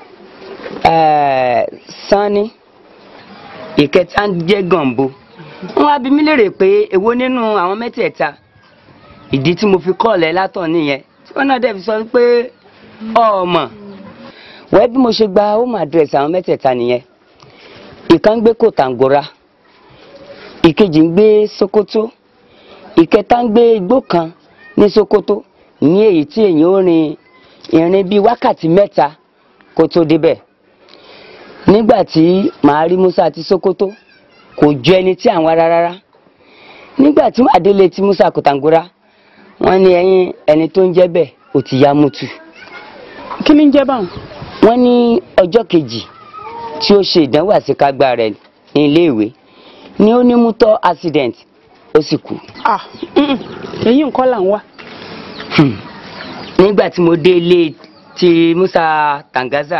eh, Sani ìkẹta ń jẹ́ Gambo wọ́n wá bi mí léèrè pé èwo nínú àwọn mẹ́tẹ̀ẹ̀ta ìdí tí mo fi kọ́ọ̀lẹ́ látọ̀ nìyẹn tí wọ́n náà dẹ̀ fi sọ pé ọmọ wẹ́ẹ́ bí mo ṣe gba home address àwọn mẹ́tẹ̀ẹ̀ta nìyẹn ìkan ń gbé Kòtàngórà ìkejì ń gbé Sokoto ìkẹta ń gbé igbó kan ní Sokoto ní èyí tí èyàn ó rin ìrìn bíi wákàtí mẹ́ta kó tó débẹ̀ nígbà tí màá rí Musa àti Sokoto kò jọ ẹni tí àwọn rárá rárá nígbà tí màá délé tí Musa Kòtàngórà wọ́n ní ẹyin ẹni tó ń jẹ́ bẹ́ẹ̀ ò ti ya mutu kí ni ń jẹ́ báwọn. wọ́n ní ọjọ́ kejì tí ó ṣe ìdánwò àṣekágbá rẹ̀ ní iléèwé ni ó ní mútọ́ accident ó sì kú. ah mm-mm, èyí nǹkan là ń wá. Hmm. nígbà tí mo dé ilé ti Musa Tangaza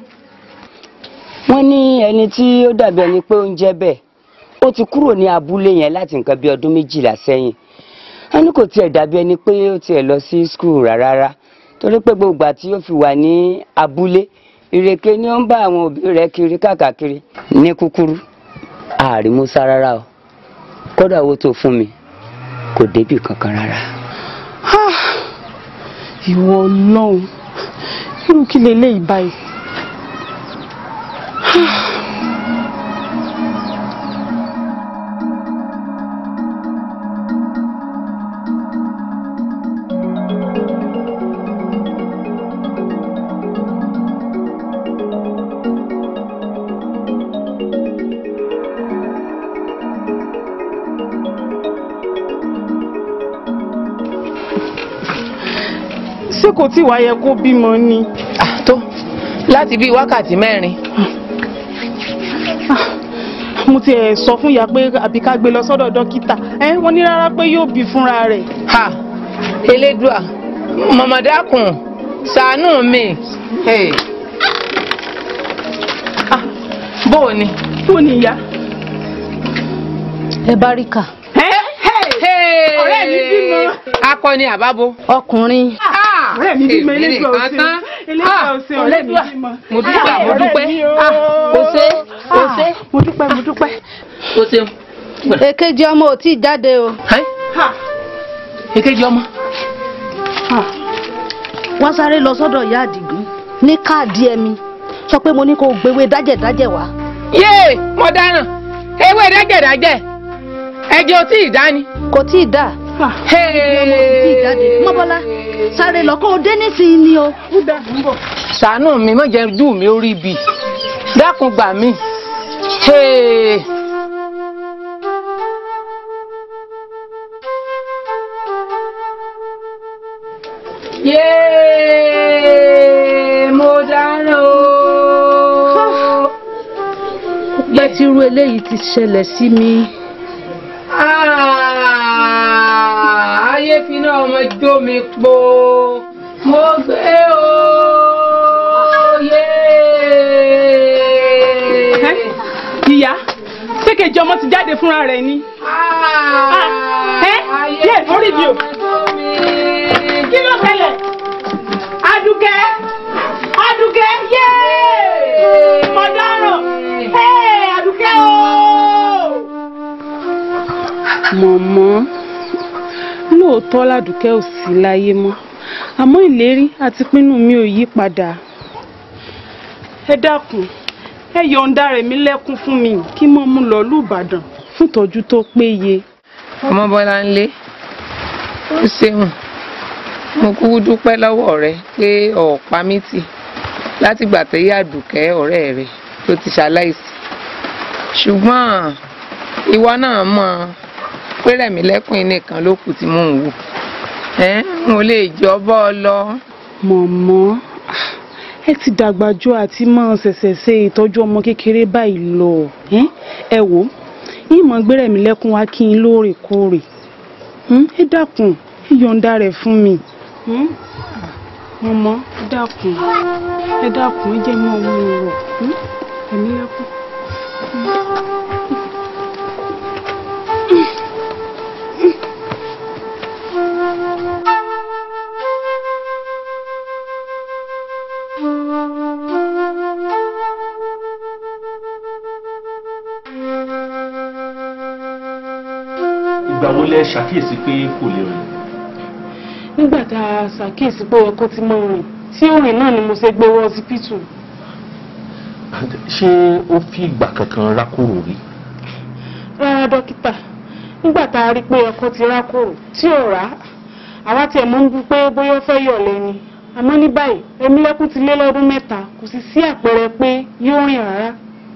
wọ́n ní ẹni tí ó dàbí ẹni pé ó ń jẹ́ bẹ́ẹ̀ ó ti kúrò ní abúlé yẹn láti nǹkan bí ọdún méjìlá sẹ́yìn wọ́n ní kò tiẹ̀ dàbí ẹni pé ó tiẹ̀ lọ sí skul rárá torí pé gbogbo ìgbà tí ó fi wà ní abúlé ìrèké ni ó ń bá àwọn òbí rẹ̀ kiri káàkiri ní kúkúrú ààrí Musa rárá o kódà owó tó fún mi kò débì kankan rárá. Ah, ìwọ ọlọ́run irú kí leléyìí báyìí. ṣé kò tí wàá yẹ kó bímọ ni. tó láti bíi wákàtí mẹ́rin. mo ti ẹ̀ sọ fún ìyá pé àbí ká gbé lọ sọ́dọ̀ dókítà ẹ wọ́n ní rárá pé yóò bí fúnra rẹ̀. ha elédùà mọ̀mọ́dákùn ṣàánú mi. Hey. Ah, bó o ní. bó ni ìyá. ẹ bá rí kà. ọ̀rẹ́ mi bímọ. akọni àbábo. ọkùnrin. ọ̀rẹ́ mi bímọ èmi eléjò nìkan ọ̀sẹ̀ tán. eléjò ọ̀sẹ̀ ọ̀rẹ́ mi bímọ. mo dúpẹ́ mo ọ̀rẹ́ dúpẹ́. mi o. kò ṣe kò ṣe. mo dúpẹ́ mo dúpẹ́. kò ṣeun. èkejì ọmọ ò tí ì jáde o. èkejì ọmọ. wọ́n sáré lọ sọ́dọ̀ ìyá àdìgún ní káàdì ẹ̀mí sọ pé mo ní kó o gbéwé dájẹ̀dájẹ̀ wá. yéè mo dáràn ewé dájẹ̀dájẹ̀ ẹ̀jẹ̀ ò tí ì dání. kò tí ì dà. ọmọ ò tí ì jáde. mọ́bọ́lá sáré lọ kó o dé nísìnyí ni o. ṣàánú mi má jẹ́ ojú mi ó rí bi dákun gbà mí. Hey. yéé mo dáná o. pẹ́ tí irú eléyìí ti ṣẹlẹ̀ sí mi. Ah, ayé fi náà ọmọ jó mi po mo gbé o yé. ìyá sékejì ọmọ ti jáde fúnra rẹ̀ ni. ẹ yé orí mi o. kí ló ṣẹlẹ̀? Adùkẹ́ Adùkẹ́ yé mo dáràn ẹ Adùkẹ́ o. mọ̀mọ́ lóòótọ́ ládùkẹ́ ò sí láyé mọ́ àmọ́ ìlérí àti pinnu mi ò yí padà ẹ dákun ẹ yọ̀ǹda rẹ̀ mí lẹ́kún fún mi kí mọ́ mú lọ lùbàdàn fún ìtọ́jú tó péye. ọmọ bọ́lá ń lé ó ṣeun mo kúkú dúpẹ́ lọ́wọ́ rẹ pé ọ̀pá mi tì látìgbà tó yá àdùkẹ́ ọ̀rẹ́ rẹ tó ti ṣaláìsí ṣùgbọ́n ìwọ náà mọ̀ pé rẹ̀mí lẹ́kùn nìkan ló kù tí mò ń wò ẹ́ n ò lè jọ bọ́ ọ lọ. mọ̀mọ́ ẹ ti dàgbà jù àti máa ṣẹ̀ṣẹ̀ ṣe ìtọ́jú ọmọ kékeré báyìí lọ ẹ́ ẹ wò ó ìmọ̀ gbẹ́rẹ̀ mi lẹ́kún wá kí n lóòrèkóòrè Hmm, ẹ dákun ẹ yọ̀ǹda rẹ̀ fún mi. Hmm? mọ̀mọ́ ẹ dákun ẹ dákun ẹ jẹ́ mọ́ ọmọ rọ̀ ẹ̀mí lẹ́kún. ìgbà wo lẹ ṣàkíyèsí pé kò lè rìn nígbà tá a ṣàkíyèsí pé ọkọ ti mọ rìn tí ó rìn náà ni mo ṣe gbé wọ ọsibítù ṣé ó fi ìgbà kankan rákòrò rí rárá dókítà nígbà tá a rí pé ọkọ ti rákòrò tí ò rá àwa tiẹ̀ mọ̀ ń bú pé bóyá ó fẹ́ yọ̀ lẹ́ni àmọ́ ní báyìí Ẹ̀mílẹ́kún ti lé lọ́dún mẹ́ta kò sì sí àpẹẹrẹ pé yóò rìn rárá.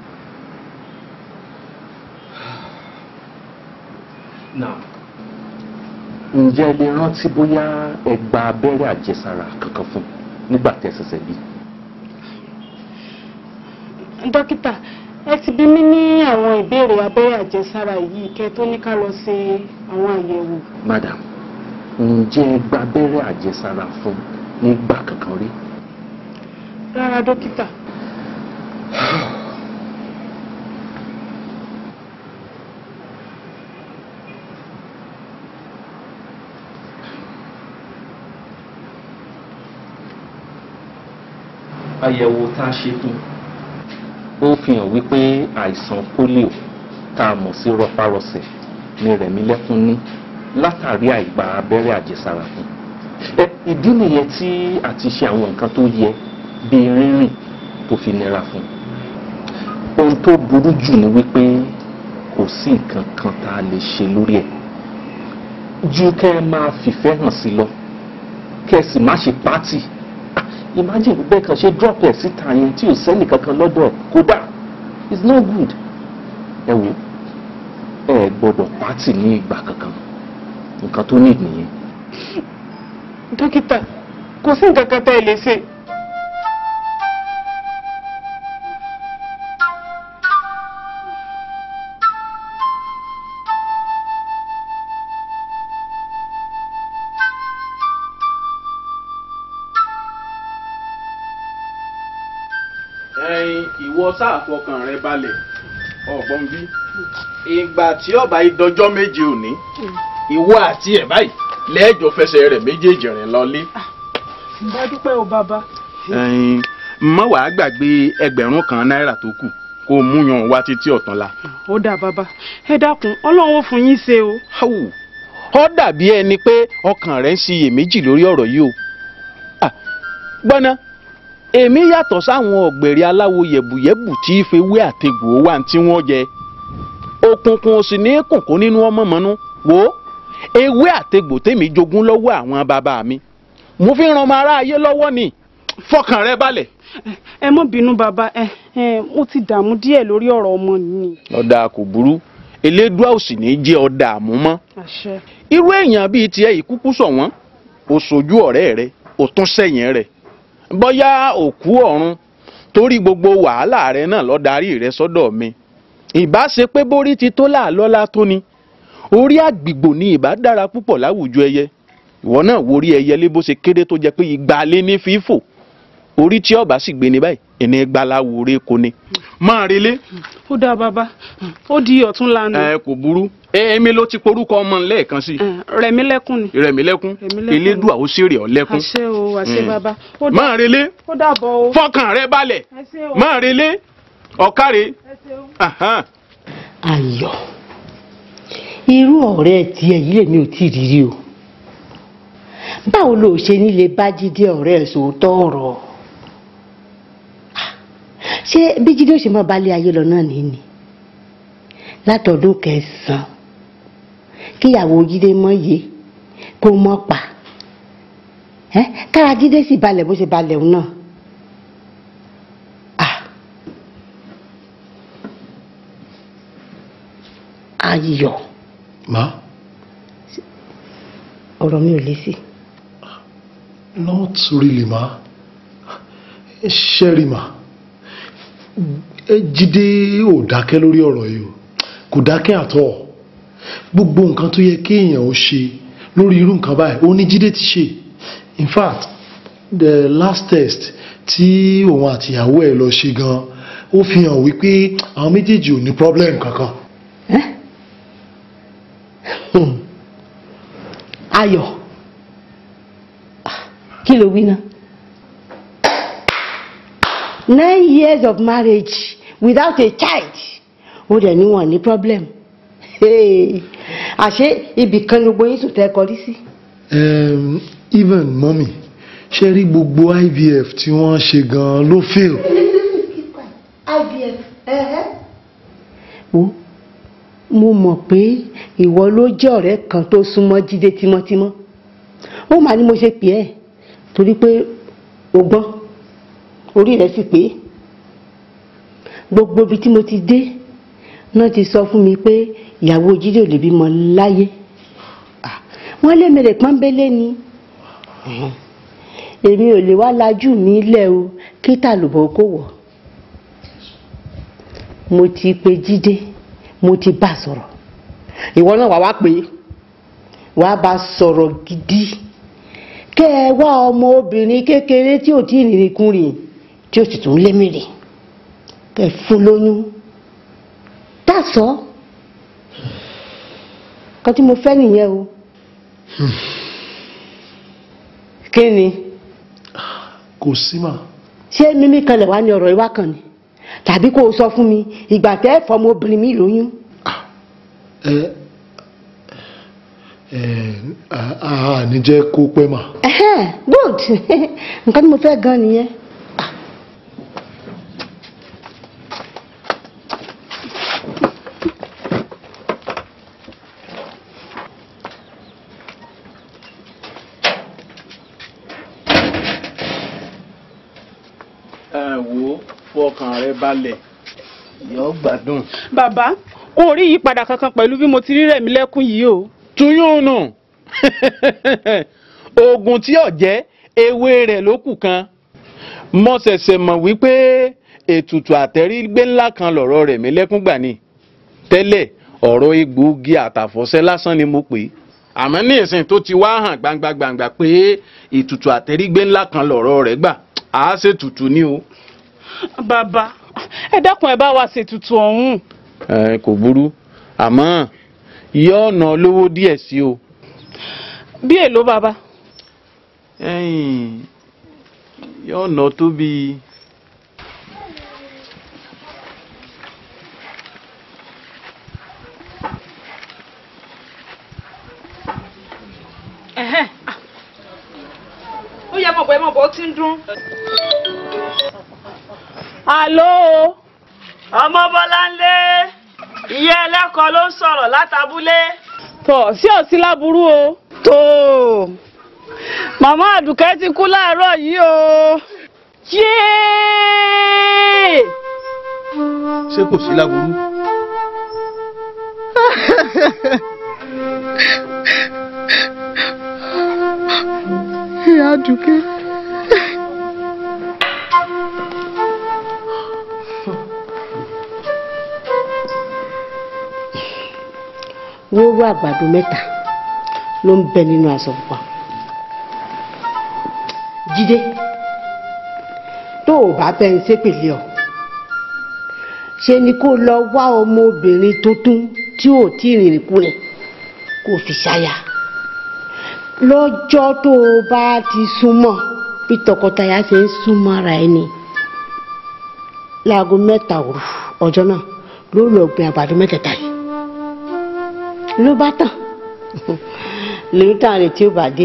náà ǹjẹ́ ẹ lè rántí bóyá ẹ gba abẹ́rẹ́ àjẹsára kankan fún nígbà tẹ́ ṣẹ̀ṣẹ̀ bí dókítà ẹ ti bí mi ní àwọn ìbéèrè abẹ́rẹ́ àjẹsára yìí kẹ́ tó ní ká lọ ṣe àwọn àyẹ̀wò. madam ǹjẹ́ ẹ gba abẹ́rẹ́ àjẹsára fún nígbà kankan rí. rárá dókítà àyẹ̀wò tá a ṣe fún ó fi hàn wípé àìsàn polio tá a mọ̀ sí rọpárọsẹ̀ ni Rẹ̀mílẹ́kún ní látàrí àìgbà abẹ́rẹ́ àjẹsára fún ẹ ìdí nìyẹn tí a ti ṣe àwọn nǹkan tó yẹ bíi rírìn tó fi nira fún ohun tó burú jù ni wípé kò sí nǹkan kan tá a lè ṣe lórí ẹ̀ ju kẹ́ ẹ máa fìfẹ́ hàn sí lọ kẹ́ ẹ sì má ṣe pátì imagine bẹ́ẹ̀ kan ṣe drop ẹ̀ síta yẹn tí ò sẹ́nì kankan lọ́dọ̀ ẹ̀ kódà it's not good ẹ wò ẹ gbọ́dọ̀ pátì ní ìgbà kankan nǹkan tó ní nìyẹn. dókítà kò sí nǹkan kan tẹ́ ẹ lè ṣe. ẹyin ìwọ sáà fọkàn rẹ balẹ̀ ọ̀gbọ́n bí ìgbà tí ọba ìdọjọ́ méje òní ìwọ àti ẹ̀ báyìí lẹ́ẹ̀jọ fẹsẹ̀ rẹ̀ méjèèjì rìn lọlé. bá dúpẹ́ o bàbá. ẹyin mọ wàá gbàgbé ẹgbẹ̀rún kan náírà tó kù kó o mú yan wá títí ọ̀túnla. ó dà bàbá ẹ dákun ọlọ́run ó fún yín ṣe o. ó dàbí ẹni pé ọkàn rẹ ń ṣiyèméjì lórí ọ̀rọ̀ yìí o. Ah, gbọ́ná èmi yàtọ̀ sáwọn ọ̀gbẹ̀rẹ̀ aláwo yẹ̀bùyẹ̀bù tí ìfewé àtegbò wà tí wọ́n jẹ òkùnkùn ò sì ní kùnkùn nínú ọmọ mọ́nú wò ó ewé àtegbò tèmi jogún lọ́wọ́ àwọn bàbá mi mo fi ran ọmọ aráyé lọ́wọ́ ni fọkàn rẹ balẹ̀. ẹ mọ́ bínú bàbá ẹ ẹ mo ti dààmú díẹ̀ lórí ọ̀rọ̀ ọmọ ni. ọ̀dà kò burú elédùá ò sì ní jẹ́ ọ̀dà àmú mọ́ àṣẹ. irú èèyàn bíi tiẹ̀ yìí kúkú sọ wọ́n ò sojú ọ̀rẹ́ rẹ ò tún sẹ́yìn rẹ̀ bóyá òkú ọ̀run torí gbogbo wàhálà rẹ náà lọ darí rẹ sọ́dọ̀ mi ìbá ṣe pé bórí ti tó láàlọ́lá tó ni orí àgbìgbò ni ìbá dára púpọ̀ láwùjọ ẹyẹ ìwọ náà wo orí ẹyẹ lé bó ṣe kéré tó jẹ pé igba lé ní fífò orí tí ọba sì gbé ní báyìí ẹni gbaláwo rẹ kò ní. máa relé. ó dáa bàbá ó di ọ̀tún lánàá. ẹ kò burú èmi ló ti porúkọ ọmọ lẹ́ẹ̀kan sí. Rẹ̀mílẹ́kún ni. Rẹ̀mílẹ́kún Rẹ̀mílẹ́kún. elédùà ó ṣèrè ọ lẹ́kún. àṣẹ o àṣẹ Mm. bàbá. ó dà- máa relé ó dàbọ̀ o. fọkàn rẹ balẹ̀ ẹ ṣé o. máa relé ọ̀kárẹ̀. Ahan. ayọ̀ irú ọ̀rẹ́ tiẹ̀ yìí lèmi ò tí ì rírí o báwo ló ṣe nílé bá jíde ọ̀rẹ́ ẹ̀ sòótọ́ ọ̀rọ̀ ṣé bí jíde ó ṣe mọ́ balẹ̀ ayé lọ náà nìyí ni látọdún kẹsàn-án kíyàwó jíde mọ́ yé kó mọ́ pa ẹ́ kára jíde sì balẹ̀ bó ṣe balẹ̀ òun náà ayọ̀ má ọ̀rọ̀ mi ò lé sí. not really ma ṣẹ́rí ma ẹ jíde ò dákẹ́ lórí ọ̀rọ̀ yìí o kò dákẹ́ àtọ̀ gbogbo nǹkan tó yẹ kéèyàn ó ṣe lórí irú nǹkan báyìí ó ní jíde ti ṣe in fact the last test tí òun àtìyàwó ẹ̀ lọ ṣe gan ó fi hàn wípé àwọn méjèèjì ò ní problem kankan. ayọ̀ kí ló wí náà nine years of marriage without a child ó dẹ̀ ní wọn ní problem Hey, àṣé ibì kan ni gbogbo yín sùn tẹ́ kọrí sí. um, even mọ́mì ṣe rí gbogbo IVF tí wọ́n ṣe gan ló fail. IVF wo mo mọ̀ pé ìwọ ló jẹ́ ọ̀rẹ́ kan tó súnmọ́ jíde tímọ́tímọ́ ó mà ní mo ṣe pè ẹ́ torí pé o gbọ́n orí rẹ̀ sì pé gbogbo ibi tí mo ti dé náà ti sọ fún mi pé ìyàwó jíde ò lè bímọ láyé Ah, wọ́n lé mèrè pọ́nbélé ni èmi ò lè wá lajú mi lẹ̀ o kí tàlùbọ̀ kó wọ̀ mo ti pe jíde mo ti bá sọ̀rọ̀ ìwọ náà wàá wá pé wàá bá sọ̀rọ̀ gidi kẹ́ ẹ wá ọmọ obìnrin kékeré tí ò tí ì rìnrìn kúrìn tí ó sì tún lémìrì kẹ́ ẹ fún lóyún tàṣọ kan tí mo fẹ́ nìyẹn o kí ni kò sí mà. ṣé mímí kanlẹ̀ wá ní ọ̀rọ̀ ìwá kan ni tàbí kó o sọ fún mi ìgbà tẹ́ ẹ fọmọ obìnrin mi lóyún. ẹ ẹ a a ní jẹ́ kó pẹ́ mà. Ẹhẹ́n, good nǹkan tí mo fẹ́ gan nìyẹn. ẹ wo fọkàn rẹ balẹ̀ yóò gbádùn. bàbá n ò rí ìyípadà kankan pẹ̀lú bí mo ti rí rẹ̀mí lẹ́kún yìí o. tuyún nù oògùn tí ò jẹ́ ewé rẹ̀ ló kù kan mo ṣẹ̀ṣẹ̀ mọ̀ wípé ètùtù àtẹ̀rígbé ńlá kan lọ̀rọ̀ rẹ̀ mí lẹ́kún gbà ni tẹ́lẹ̀ ọ̀rọ̀ egbòogi àtàfọ̀ṣẹ́ lásán ni mo pè é àmọ́ ní ìsìn tó ti wá hàn gbangba gbangba pé ètùtù àtẹ̀rígbé ńlá kan lọ̀rọ̀ rẹ̀ gbà á ṣètùtù ni o. bàbá ẹ dákun ẹ bá wa ṣètùtù ọ̀hún. ẹ kò burú àmọ́ yóò ná lówó díẹ̀ sí o. bí èlò bàbá. ẹ̀yìn yóò ná tó bíi. Ẹ̀hẹ́n. Ah. ó yẹ mọ̀ bọ́ ẹ mọ̀ bọ́ ó ti ń dún. Àló. ọmọ bọ́láńlé ìyá ẹlẹ́kọ̀ọ́ ló ń sọ̀rọ̀ látàbúlé. tọ̀ sí òsí láburú o. tó màmá àdùkẹ́ ti kú láàárọ̀ yìí o. yéé. ṣé kò sí láburú. ìyá àdùkẹ́. wóró àgbàdo mẹ́ta ló ń bẹ nínú aṣọ pupa jíde tó o bá bẹ́ ń ṣépèlé ọ ṣe ni kó lọ wá ọmọbìnrin tuntun tí ò tí ì rìnrìn kúrẹ̀ kó o fi ṣáyà lọ́jọ́ tó o bá ti súnmọ́ bí tọkọtaya ṣe ń súnmọ́ ara ẹni láago mẹ́ta òru ọjọ́ náà ló lọ gbin àgbàdo mẹ́tẹ̀ẹ̀ta yìí ló bá tàn lèyí tàn rè tí ó bá dé.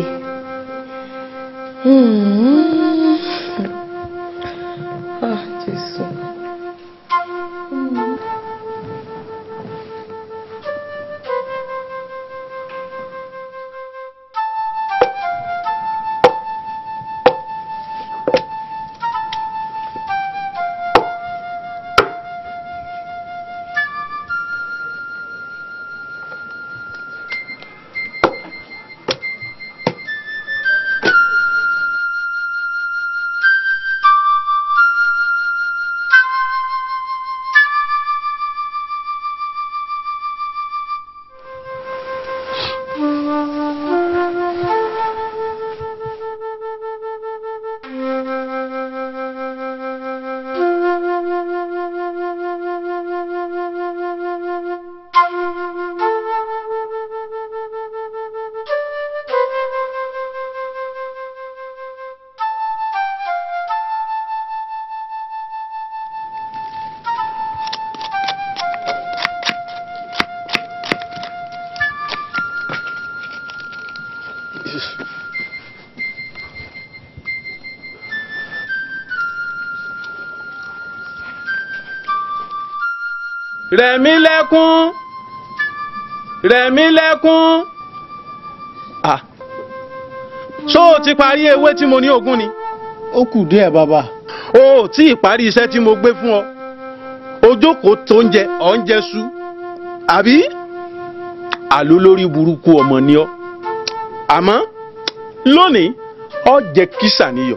rẹ̀mí lẹ́kún rẹ̀mí lẹ́kún ah ṣó o ti parí ewé tí mo ní ogún ni. ó kù díẹ̀ bàbá. o ò tí ì parí iṣẹ́ tí mo gbé fún ọ ojókòó tó ń jẹ ọ̀ ń jẹ sú àbí àló lórí burúkú ọmọ ni ọ àmọ́ lónìí ọ jẹ kísà níyọ.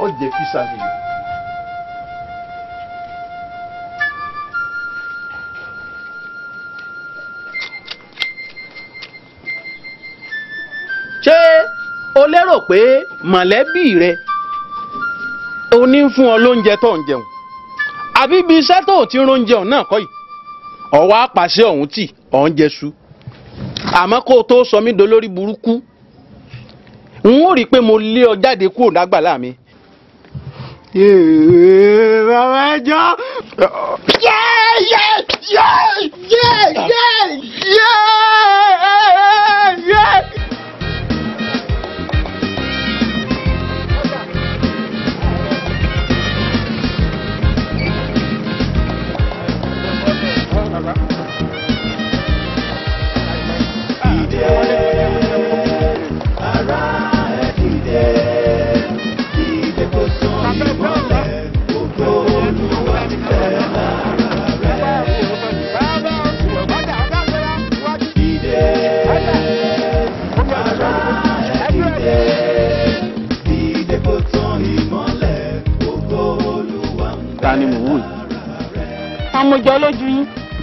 jẹ́ físà mi. ṣé o lérò pé mọ̀lẹ́bí rẹ o ní fún ọ lóúnjẹ tó ń jẹun àbí ibi iṣẹ́ tó ti ń róúnjẹ náà kọ́ yìí ọ̀wá apàṣẹ ọ̀hún tì ọ̀ ń jẹṣu àmọ́ kó o tó sọ mí dolórí burúkú n ó rí i pé mo lé ọ jáde kúrò lágbàlá mi. bàbá ẹjọ́. ta ni mò ń wò yìí. amójọ lójú yín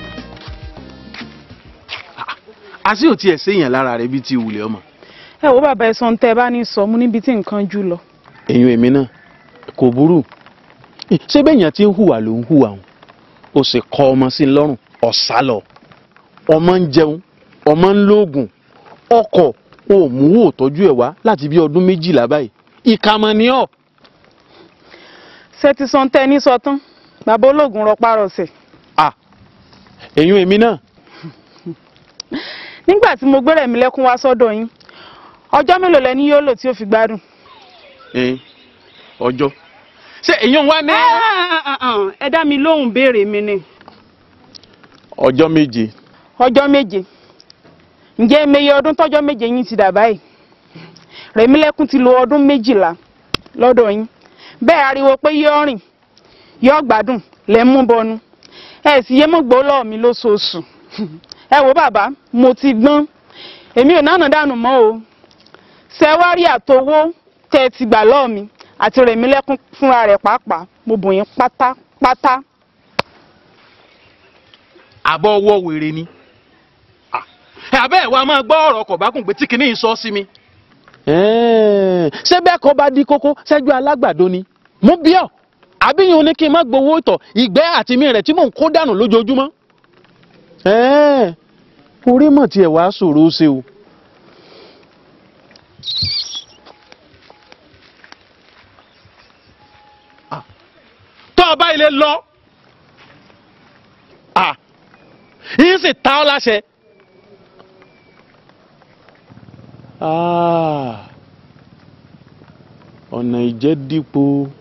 àṣé ò tiẹ̀ séèyàn lára rẹ bíi ti ìwúlẹ̀ ọmọ. ẹ wo bàbá ẹsọ tẹ ẹ bá ní sọ mú níbi tí nǹkan jù lọ èèyàn èmi náà kò burú ṣé bẹ́ẹ̀yàn ti ń hùwà ló ń hùwà òun ó sì kọ ọmọ sí i lọ́rùn ọ̀sá lọ ọmọ ń jẹun ọmọ ń lóògùn ọkọ̀ ò mú wò tọ́jú ẹ̀ wá láti bí ọdún méjìlá báyìí ìkàmọ́ ni ọ́ ṣé ti sọ tẹ ní sọ tán bàbá ológun rọpárọsẹ̀ èèyàn èmi náà nígbà tí mo gbére mi lẹ́kún wá sọ́dọ̀ yín ọjọ́ mélòó lẹni yóò lò tí ó fi gbádùn. ẹ̀ẹ́n, ọjọ́ ṣé èèyàn wá ní. ẹ dá mi lóhùn béèrè mi ni ọjọ́ méje ọjọ́ méje ǹjẹ́ emeye ọdún tọ́jọ́ méje yín ti dà báyìí rẹ̀mílẹ́kún ti lo ọdún méjìlá lọ́dọ̀ yín bẹ́ẹ̀ ariwo pé yóò rìn yóò gbádùn lẹ́ ń mú bọnu ẹ sì yé mọ́ gbó lọ́ọ̀ mi lóṣooṣù ẹ wo bàbá mo ti gbọ́n èmi ò náà dànù mọ́ o ṣẹ́wárí àtowó tẹ́ ẹ ti gbà lọ́ọ̀ mi àti rẹ̀mílẹ́kún fúnra rẹ̀ pàápàá mo bò yín pátápátá àbọ̀ ọwọ́ wèrè ni àbẹ́ ẹ̀ wá máa gbọ́ ọ̀rọ̀ ọkọ̀ bá kùn pé tí kìíní sọ sí mi. ṣé bẹ́ẹ̀ kọ́ bá di kókó ṣẹ́jú alágbàdo ni mú bí ọ̀ àbíyàn ní kí n má gbowó ìtọ̀ ìgbẹ́ àti mi rẹ̀ tí mò ń kó dànù lójoojúmọ́. orí mọ̀ tí ẹ̀ wá ṣòro ó ṣe o. tọ́ ọ bá ilé lọ yín sì ta ọ́ láṣẹ. Ah, ọ̀nà ìjẹ́ dípò.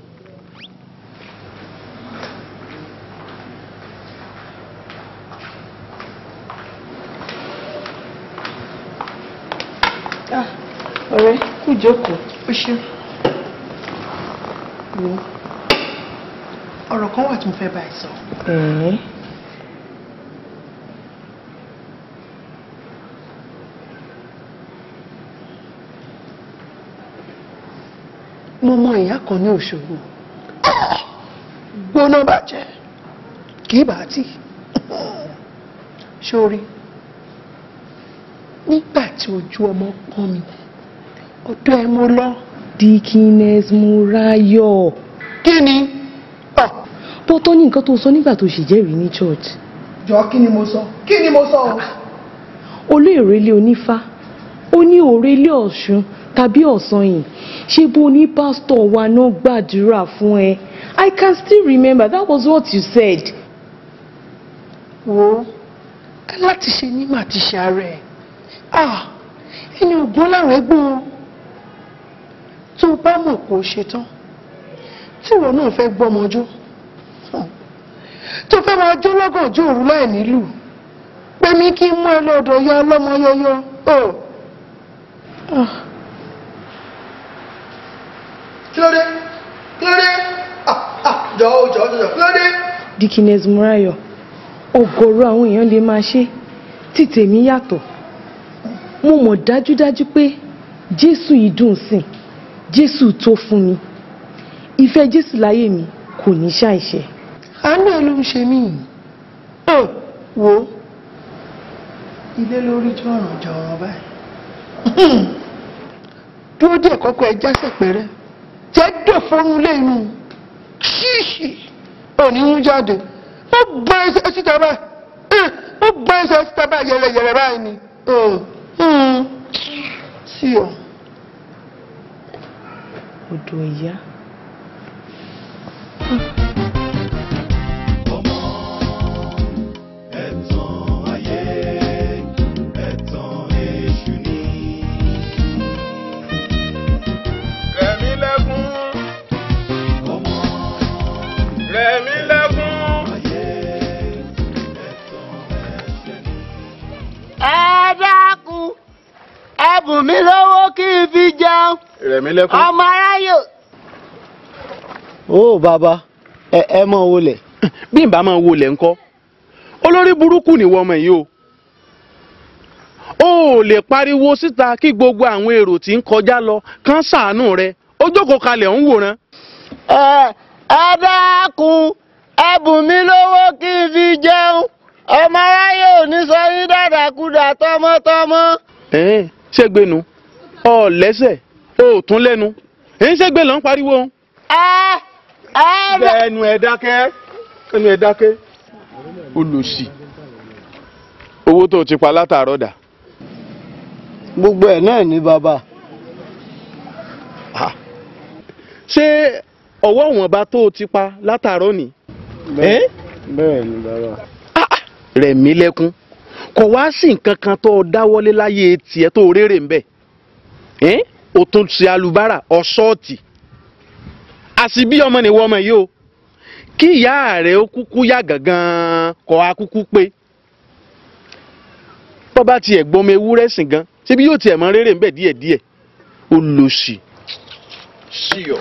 ọ̀rẹ́ kú jókòó. ó ṣe wo ọ̀rọ̀ kan wà tí mo fẹ́ bá ẹ sọ. ẹ̀ẹ́ mo mọ ìyá kan ní Òṣogbo gbóná bàjẹ́ kì í bá tì sórí nígbà tí ojú ọmọ pọ́n mi ọ̀dọ̀ ẹ mo lọ. Dikines Murayo. kí ni. bó tó ní nǹkan tó sọ nígbà tó ṣèjẹ́rìí ní church. jọ kí ni mo sọ kí ni mo sọ o. olóòrè ilé onífá ó ní òrè ilé ọ̀ṣun tàbí ọ̀sán yìí ṣé bó ní pásítọ̀ wa náà gbàdúrà fún ẹ I can still remember that was what you said. wo aláti ṣe ní màá ti ṣe ara ẹ ah ẹni ògbọ́n láwọn ẹgbọ́n tó o bá mọ̀ kó o ṣe tán tí ìwọ náà fẹ́ gbọ́mọjó tó fẹ́ máa jó lọ́gànjọ́ òru láì nílù pé mi kí n mú ẹ lọ́dọ̀ ya ọlọ́mọ yọyọ o. kí ló dé kí ló dé ah ah jọ o jọ jọ kí ló dé. Dikines Murayo ọ̀gọ̀rọ̀ àwọn èèyàn lè máa ṣe tí tèmi yàtọ̀ mo mọ̀ dájúdájú pé Jésù yìí dùn sìn Jésù tó fún mi ìfẹ́ jésù láyé mi kò ní ṣàìṣẹ àánú ẹ ló ń ṣe mí Ò, wo ilé lórí jọ̀ràn jọ̀ràn báyìí dúró díẹ̀ kọ́kọ́ ẹ jásẹ̀ pẹ́rẹ́ jẹ́ dè fọ́nrún lé inú ṣíṣì òní ń jáde ó gbọ́ ẹsẹ̀ síta báyìí Eh, ó gbọ́ ẹsẹ̀ síta báyìí yẹrẹyẹrẹ báyìí ni Oh, hmm, sí ọ. odò ìyá. ẹ̀tàn ayé ẹ̀tàn èṣù ni. rẹ̀mí lẹ́kún rẹ̀mí lẹ́kún. ẹ dákun ẹ bùn mí lówó kí n fi jẹun rẹ̀mí lẹ́kún. ọmọ aráyò. ó bàbá ẹ ẹ mọ wọlé. bí n bá máa wọlé ńkọ́ olórí burúkú nìwọ ọmọ yìí o o ò lè pariwo síta kí gbogbo àwọn èrò tí ń kọjá lọ kán ṣàánú rẹ ó jókòó kalẹ̀ ń wòran. ẹ ẹ dákun ẹ bùn mí lówó kí n fi jẹun ọmọ aráyé ò ní sọ yín dàdàkudà tọmọtọmọ. ẹ̀ẹ́n ṣégbénu ọ lẹ́sẹ̀ o ò tún lẹ́nu èyí ṣégbé ló ń pariwo. ẹ ẹ ẹnu ẹ dákẹ́ ẹnu ẹ dákẹ́ olùsì owó tó o ti pa látàárọ̀ dà. gbogbo ẹ náà ní bàbá. ṣé ọwọ́ ìwọ̀nba tó o ti pa látàárọ̀ ni. bẹ́ẹ̀ bẹ́ẹ̀ ni bàbá. rẹ̀mí lẹ́kún kò wá sí nǹkan kan tó o dáwọ́lé láyé tiẹ̀ tó o rérè ń bẹ̀ ẹ́n o tún ṣe alubára ọ̀ṣọ́ọ̀tì àṣìbí ọmọ nìwọ ọmọ yìí o kí ìyá rẹ̀ ó kúkú yá gangan kọ́ a kúkú pé bọ́ba tiẹ̀ gbọ́mọ ewúrẹ́ sìn gan síbi yóò tiẹ̀ mọ rérè ń bẹ̀ díẹ̀díẹ̀ ó lọ sí sí ọ.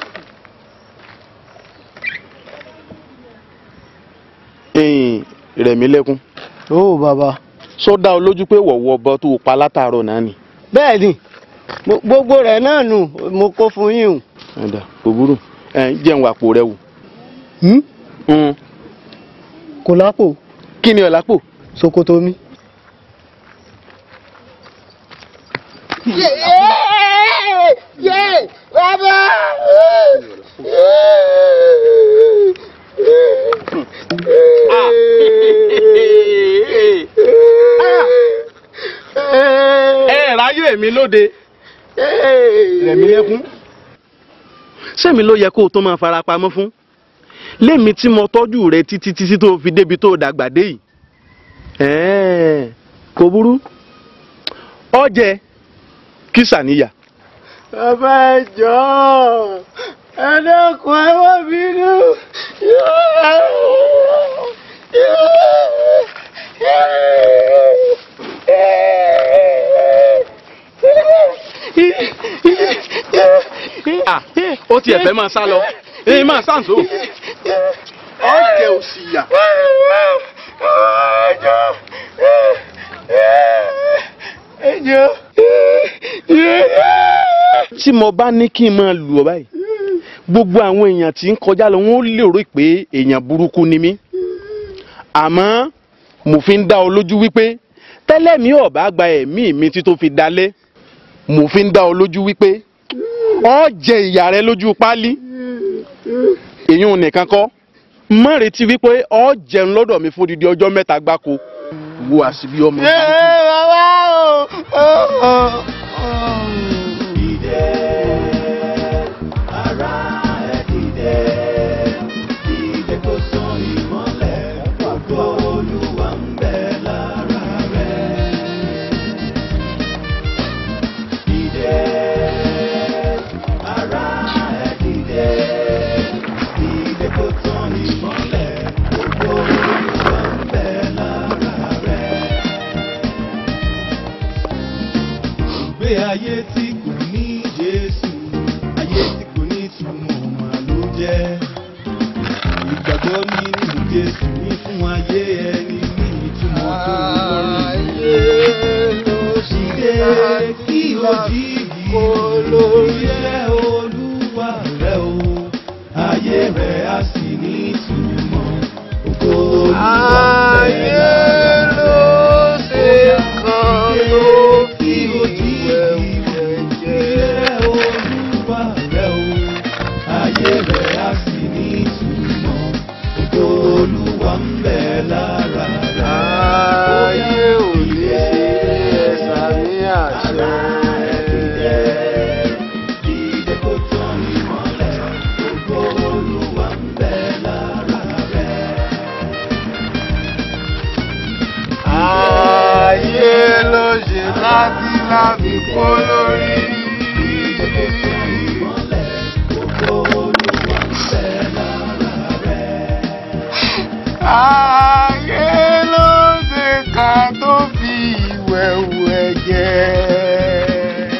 ẹ̀yìn rẹ̀mí lẹ́kún ó bàbá. sọ dá ọ lójú pé wọ̀wọ́ ọbọ tó o pa látàárọ̀ náà ni. bẹ́ẹ̀ ni mo- gbogbo rẹ̀ náà nù mo kó fún yín o. ẹ̀dá kò burú ẹ̀ jẹun àpò rẹ wò. kò lápò. kí ni ọ̀ lápò. ṣòkòtò mi. yé bàbá. ẹ ráyè mi lóde rẹ̀mí lẹ́kún. sẹ́mi ló yẹ kó o tó máa fara pamọ́ fún lémi tí mo tọ́jú rẹ títí títí tó fi débi tó dàgbà dé yìí ẹ̀ẹ́n, kò burú ọjẹ kí sàníyà. bàbá ẹ jọ̀ọ́ ẹ dákun ẹ má bínú. Ah, ó tiẹ̀ fẹ́ máa sá lọ èyí máa sàǹsó. ọjẹ òsì yà. tí mo bá ní kí n máa lù ọ báyìí gbogbo àwọn èèyàn tí ń kọjá lọ wọn ó lérò pé èèyàn burúkú ni mí àmọ́ mo fi ń dá ọ lójú wípé tẹ́lẹ̀ mi ò bá gba ẹ̀mí mi tí tó fi dalẹ̀ mo fi ń dá ọ lójú wípé ọ jẹ ìyà rẹ lójú páálí èyí ò nìkan kọ́ má retí wípé ọ jẹun lọ́dọ̀ mi fún odidi ọjọ́ mẹ́ta gbáko wo àṣìbí ọmọ Ẹ bàbá o. Ìdè kò sàn ìmọ́lẹ̀, ògo Olúwa ń bẹ lára rẹ̀. Dìde, ará ẹ dìde. Ìdè kò sàn ìmọ́lẹ̀, ògo Olúwa ń bẹ lára rẹ̀. Ìgbé ayé tí kò ní Jésù, ayé tí kò ní ìtumọ̀ mà ló jẹ́ ìgbàgbọ́ nínú jésù ní fún ayé ẹni ní ìtumọ̀ tó lórí. Ṣìdé kí o jí yìí lórí iṣẹ́ olúwa rẹ o. láti láti kó lórí. Ayé ló ṣe ká tó fi ìwẹ̀wù ẹ̀jẹ̀.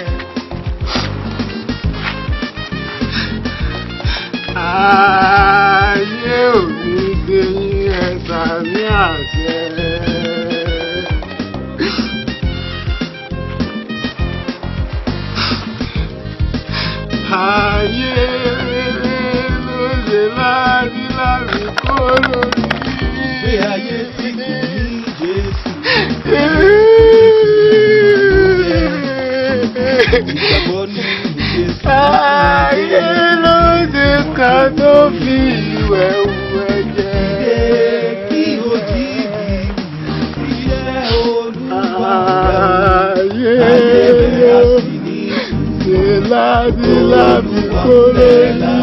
Ayé ò ní gbé yín ẹ̀sà ní àṣẹ. Ayé ló ṣe láti láti kó lórí. Gbé ayé tí kò ní Jésù. Ìgbàgbọ́ nínú Jésù. Ayé ló ṣe ká tó fi ìwẹ̀ ẹ̀jẹ̀. Kí o jí bí iṣẹ́ olúwa Ayé Ayé bẹ̀rẹ̀ ló sí ní ṣe láti láti kó lórí.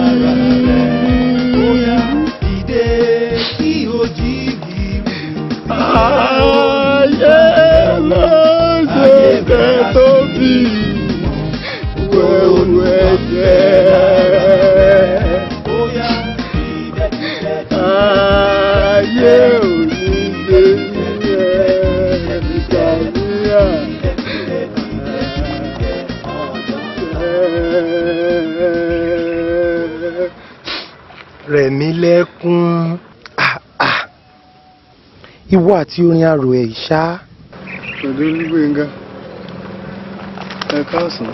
Dìde kí o jí bí Ayé ló ṣe ká tó fi ìwẹ̀ ẹ̀jẹ̀. Ayé ò ní gbé yín ẹ̀ẹ́dìgbàmíà. rẹ̀mí lẹ́kún Ah, ah. ìwọ àti orin arò ẹ̀ ṣá Ọ̀dọ́ Olúgbénga, ẹ káàsán.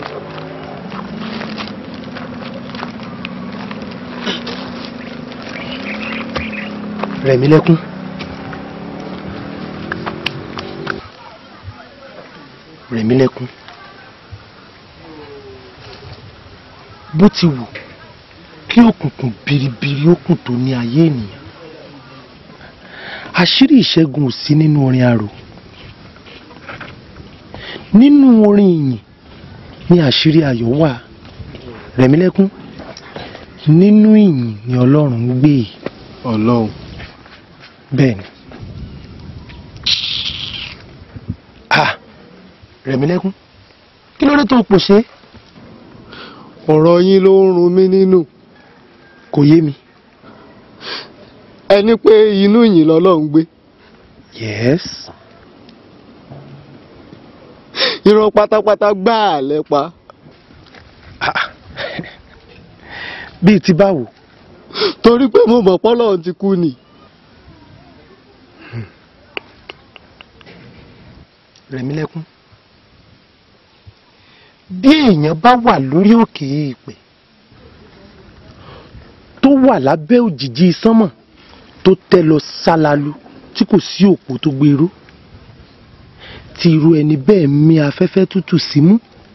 rẹ̀mí lẹ́kún. rẹ̀mí lẹ́kún. bó ti wù kí òkùnkùn biribiri ó kùn tó ní ayé ènìyàn àṣírí ìṣẹ́gun ò sí nínú orin arò nínú orin ìyìn ni àṣírí ayọ̀ wà rẹ̀mílẹ́kún nínú ìyìn ni ọlọ́run ń gbé ọlọ́run bẹ́ẹ̀ ni ah rẹ̀mílẹ́kún kí ló dé tó pòṣé ọ̀rọ̀ yín ló ń run mí nínú kò yé mi ẹni pé inú yìí lọ́lọ́run gbé yes irọ́ pátápátá gbáà lẹ́pa bíi ti báwo torí pé mo mọ̀ pọ́lọ́run ti kú ni rẹ̀mílẹ́kún bí èèyàn bá wà lórí òkè èèpẹ̀ tó wà lábẹ́ òjìji sánmọ̀ tó tẹ́ lọ sálalu tí kò sí òpó tó gbèrú tí irú ẹni bẹ́ẹ̀ mí afẹ́fẹ́ tútù símú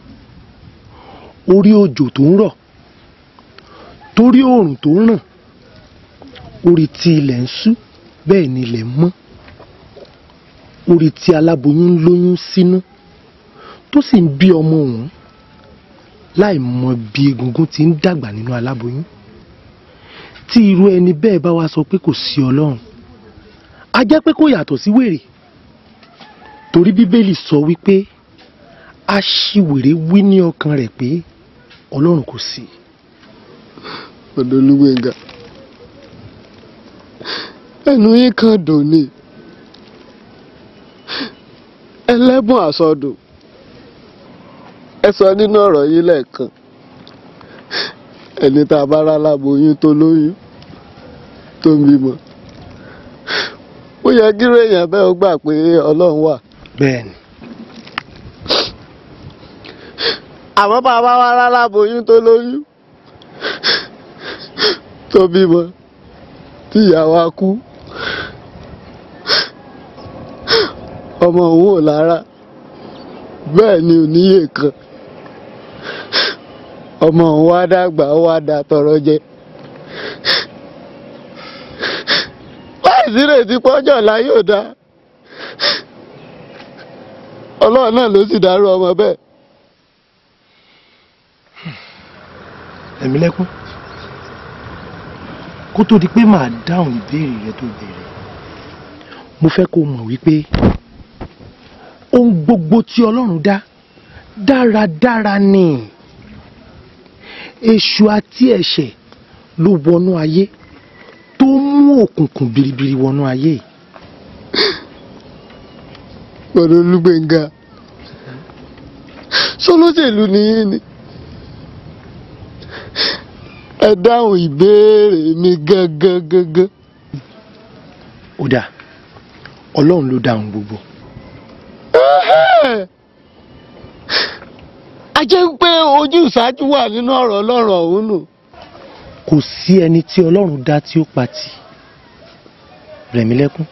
orí òjò tó ń rọ̀ torí oòrùn tó ń ràn orí tí ilẹ̀ ń ṣú bẹ́ẹ̀ ni ilẹ̀ ń mọ́ orí tí aláboyún ń lóyún sínú tó sì ń bí ọmọ òun láì mọ bí egungun ti ń dàgbà nínú aláboyún tí irú ẹni bẹ́ẹ̀ bá wá sọ pé kò sí ọlọ́run a jẹ́ pé kò yàtọ̀ sí wèrè torí bíbélì sọ wípé aṣiwèrè wí ní ọkàn rẹ̀ pé ọlọ́run kò sí. ọ̀dọ́ Olúgbénga ẹnu yín kan dùn ni ẹlẹ́bùn àsọdùn ẹ sọ nínú ọ̀rọ̀ yín lẹ́ẹ̀kan ẹni tá a bá rá láboyún tó lóyún tó ń bímọ ó yẹ kíró èèyàn bẹ́ẹ̀ ó gbà pé ọlọ́run wà. bẹ́ẹ̀ni. àmọ́ bá a bá wá rá láboyún tó lóyún tó bímọ tí ìyá wa kú ọmọ òun ò lára bẹ́ẹ̀ ni ò níyè kan ọmọ òun wá dàgbà ó wá da tọrọ jẹ láì sírètí pọ́jọ́ la yóò dá ọlọ́run náà ló sì dárú ọmọ bẹ́ẹ̀. ẹ̀mí lẹ́kún kó tó di pé màá dáhùn ìbéèrè rẹ tó béèrè mo fẹ́ kó mọ̀ wípé ohun gbogbo tí ọlọ́run dá dáradára ni èṣù àti ẹ̀ṣẹ̀ ló wọnú ayé tó mú òkùnkùn biribiri wọnú ayé yìí. Bọ̀dọ̀ Olúgbẹ̀ngà sọlọ́sẹ̀lú nìyí ni ẹ dáhùn ìbéèrè mi gangan gangan. ó dáa ọlọ́run ló dáhùn gbogbo. a jẹ́ pé ojú ìṣáájú wà nínú ọ̀rọ̀ ọlọ́run ọ̀hún nù. kò sí ẹni tí ọlọ́run dá tí ó pa tì rẹ̀mílẹ́kún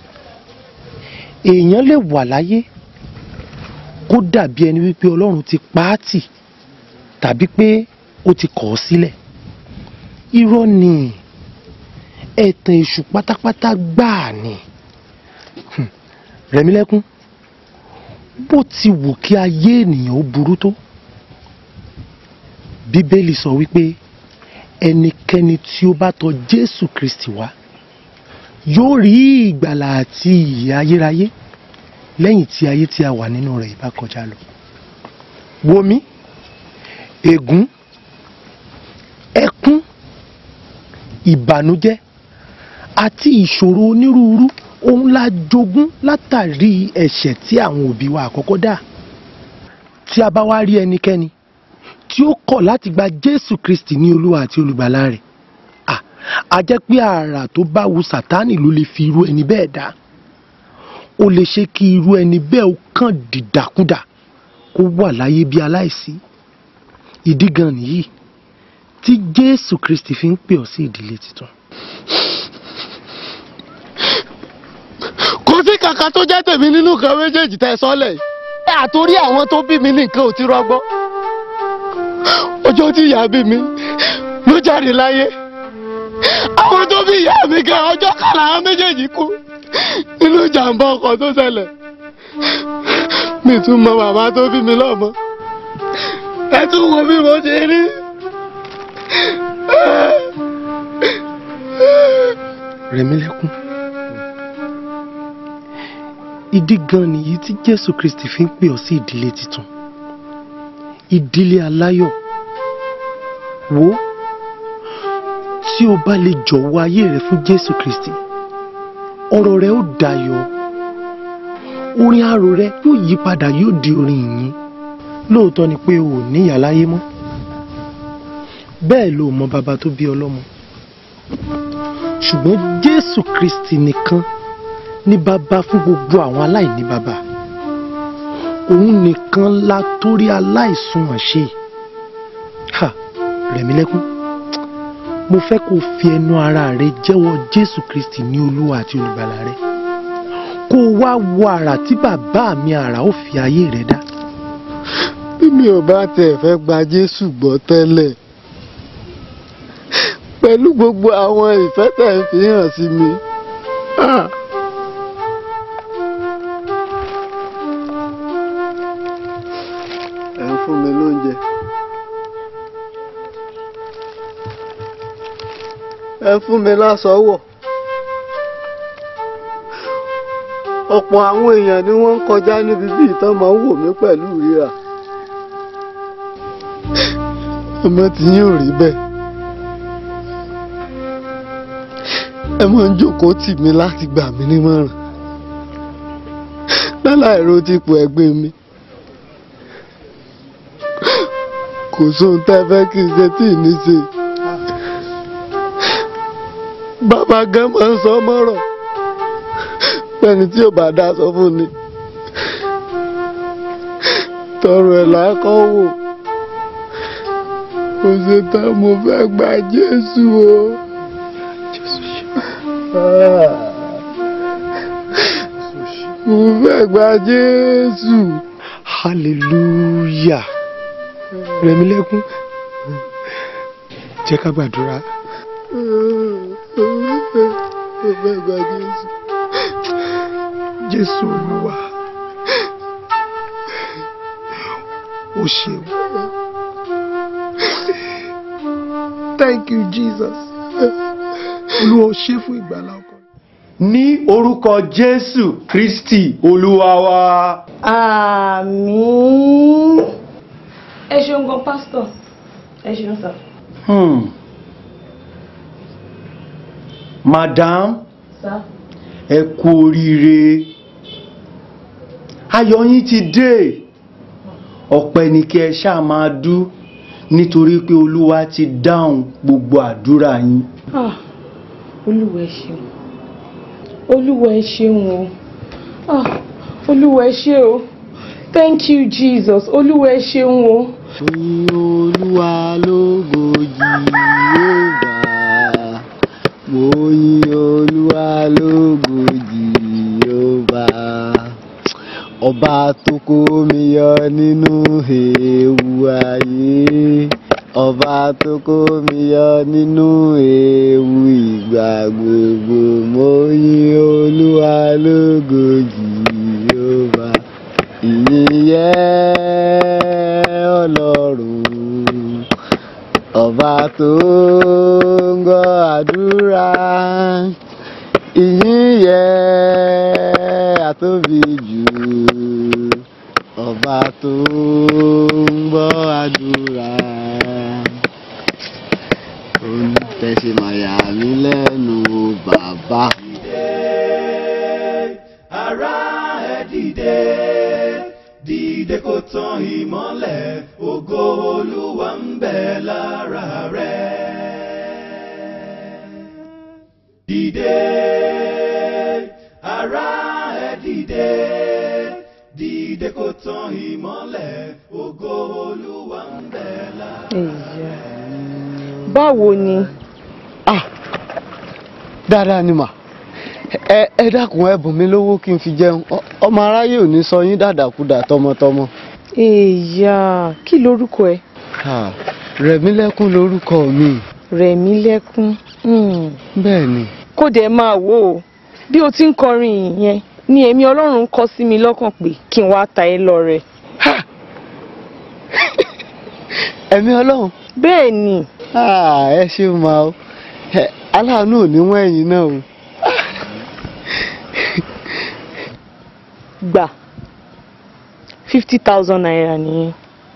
èèyàn lè wà láyé kó dàbí ẹni wípé ọlọ́run ti pa á tì tàbí pé ó ti kọ̀ ọ́ sílẹ̀ irọ́ ni ẹ̀tàn èṣù pátápátá gbáà ni Hmm. rẹ̀mílẹ́kún bó ti wù kí ayé ènìyàn ó burú tó bíbélì sọ wípé ẹnikẹ́ni tí ó bá tọ̀ jésù kristi wá yóò rí ìgbàlà àti ìyè ayérayé lẹ́yìn tí ayé tí a wà nínú rẹ̀ ìbá kọjá lọ wo mi ègún ẹkún ìbànújẹ́ àti ìṣòro onírúurú òun la jogún látàrí ẹ̀ṣẹ̀ tí àwọn òbí wa àkọ́kọ́ dá tí a bá wá rí ẹnikẹ́ni tí ó kọ̀ láti gba jésù kristi ní olúwa àti olùgbàlà rẹ̀ à á jẹ́ pé àrà tó bá wu sátánì ló lè fi irú ẹni bẹ́ẹ̀ dá ó lè ṣe kí irú ẹni bẹ́ẹ̀ ó kàn dìdàkudà kó wà láyé bí aláìsí ìdí gan nìyí tí jésù kristi fi ń pè ọ́ sí ìdílé tuntun. kò sí kàkà tó jẹ́ tèmi nínú nǹkan méjèèjì tẹ́ ẹ sọ́lẹ̀ yìí. àtòrí àwọn tó bí mi ní nǹkan ò ti rọgbọ. ọjọ́ tí ìyá bí mi ló jáde láyé. àwọn tó bí ìyá mi gan ọjọ́ kan làwọn méjèèjì kú nínú ìjàmbá ọkọ̀ tó ṣẹlẹ̀. mi tún mọ bàbá tó bí mi lọ́mọ. ẹ tún wo bí mo ṣe rí. rẹ̀mílẹ́kún ìdí gan nìyí tí jésù kristi fi ń pè ọ́ sí ìdílé tuntun ìdílé aláyọ̀ wo tí o bá lè jọ̀wọ́ ayé rẹ fún jésù kristi ọ̀rọ̀ rẹ ó dayọ̀ orin arò rẹ yóò yí padà yóò di orin ìyìn lóòótọ́ ni pé o ò níyà láyé mọ́ bẹ́ẹ̀ ló mọ bàbá tó bí ọlọ́mọ ṣùgbọ́n jésù kristi nìkan ní bàbá fún gbogbo àwọn aláìní bàbá òun nìkan la torí aláìsunwọ̀n ṣe ha rẹ̀mílẹ́kún mo fẹ́ kó o fi ẹnu ara rẹ jẹ́wọ́ jésù kristi ní olúwa àti olùgbàlà rẹ kó o wá wo àrà tí bàbá mi àrà ó fi ayé rẹ dá. bí mi ò bá tẹ̀ fẹ́ gba jésù gbọ́ tẹ́lẹ̀ pẹ̀lú gbogbo àwọn ìfẹ́ tẹ̀ ń fi hàn sí mi. Ah. ẹ ń fún mi lóúnjẹ. ẹ ń fún mi láṣọ wọ̀. ọ̀pọ̀ àwọn èèyàn ni wọ́n ń kọjá níbi bí ìtàn máa ń wò mí pẹ̀lú ìríra. ọmọ tí yín ò rí bẹ́ẹ̀. ẹ máa ń jókòó tì mí láti gbà mí nímọ̀ràn. láláì ro tipò ẹgbẹ́ mi. kò sóhun tẹ́ fẹ́ kí n ṣe tí ì ní ṣe. bàbá gan máa ń sọ mọ́rọ̀ pẹ́ni tí ò bá dá sọ fún ni. tọrọ ẹ̀ lákọ́ wò kò ṣe tán mo fẹ́ gba Jésù o. Ah. mo fẹ́ gba Jésù. hallelujah rẹ̀mílẹ́kún jẹ́ ká gbàdúrà. mo fẹ́ gba Jésù. jésù olúwa o ṣeun thank you jesus olúwa o ṣe fún ìgbàlá ọkọ. ní orúkọ jésù kristi olúwa wa. àmín. ẹ ṣeun gan pásítọ̀ ẹ ṣeun sà. Hmm. madam sà. ẹ kú oríire ayọ̀ yín ti dé ọpẹ́ ni kí ẹ ṣáà máa dú nítorí pé olúwa ti dáhùn gbogbo àdúrà yín. Ah, olúwa ẹ ṣeun olúwa ẹ ṣeun o Ah, olúwa ẹ ṣé o thank you jesus olúwa ẹ ṣeun o. Oyin olúwa lógo Jèhófà. Mo yin olúwa lógo Jèhófà. Ọba tó kó mi yọ nínú ewu ayé. Ọba tó kó mi yọ nínú ewu ìgbà gbogbo. Mo yin olúwa lógo Jèhófà. Ìyìn yẹ ọlọ́run ọba tó ń gbọ́ àdúrà ìyìn yẹ àtóbi jù ọba tó ń gbọ́ àdúrà òun tẹ̀sí màyà mí lẹ́nu bàbá. ara ẹ dìde dìde kó tan ìmọ́lẹ̀ ògo olúwa ń bẹ lára rẹ. dìde ara ẹ dìde dìde kó tan ìmọ́lẹ̀ ògo olúwa ń bẹ lára rẹ. báwo ni. dáadáa ni mà ẹ ẹ dákun ẹ bùn mí lówó kí n fi jẹun Ọ- ọmọ aráyé ò ní sọ yín dàdàkúdà tọmọtọmọ. èèyà kí lorúkọ ẹ. Ah, Rẹ̀mílẹ́kún lorúkọ mi. Rẹ̀mílẹ́kún. Hmm. bẹ́ẹ̀ ni. kó dẹ̀ máa wò ó bí o ti ń kọrin ìyẹn ni èmi ọlọ́run kọ sí mi lọ́kàn pé kí n wá ta ẹ lọ́rẹ. ẹ̀mí ọlọ́run. bẹ́ẹ̀ ni. Ah, ẹ ṣeun máa o Ẹ, aláàánú ò ní wọ́n ẹ̀yìn náà o. gbà fifty thousand naira nìyẹn.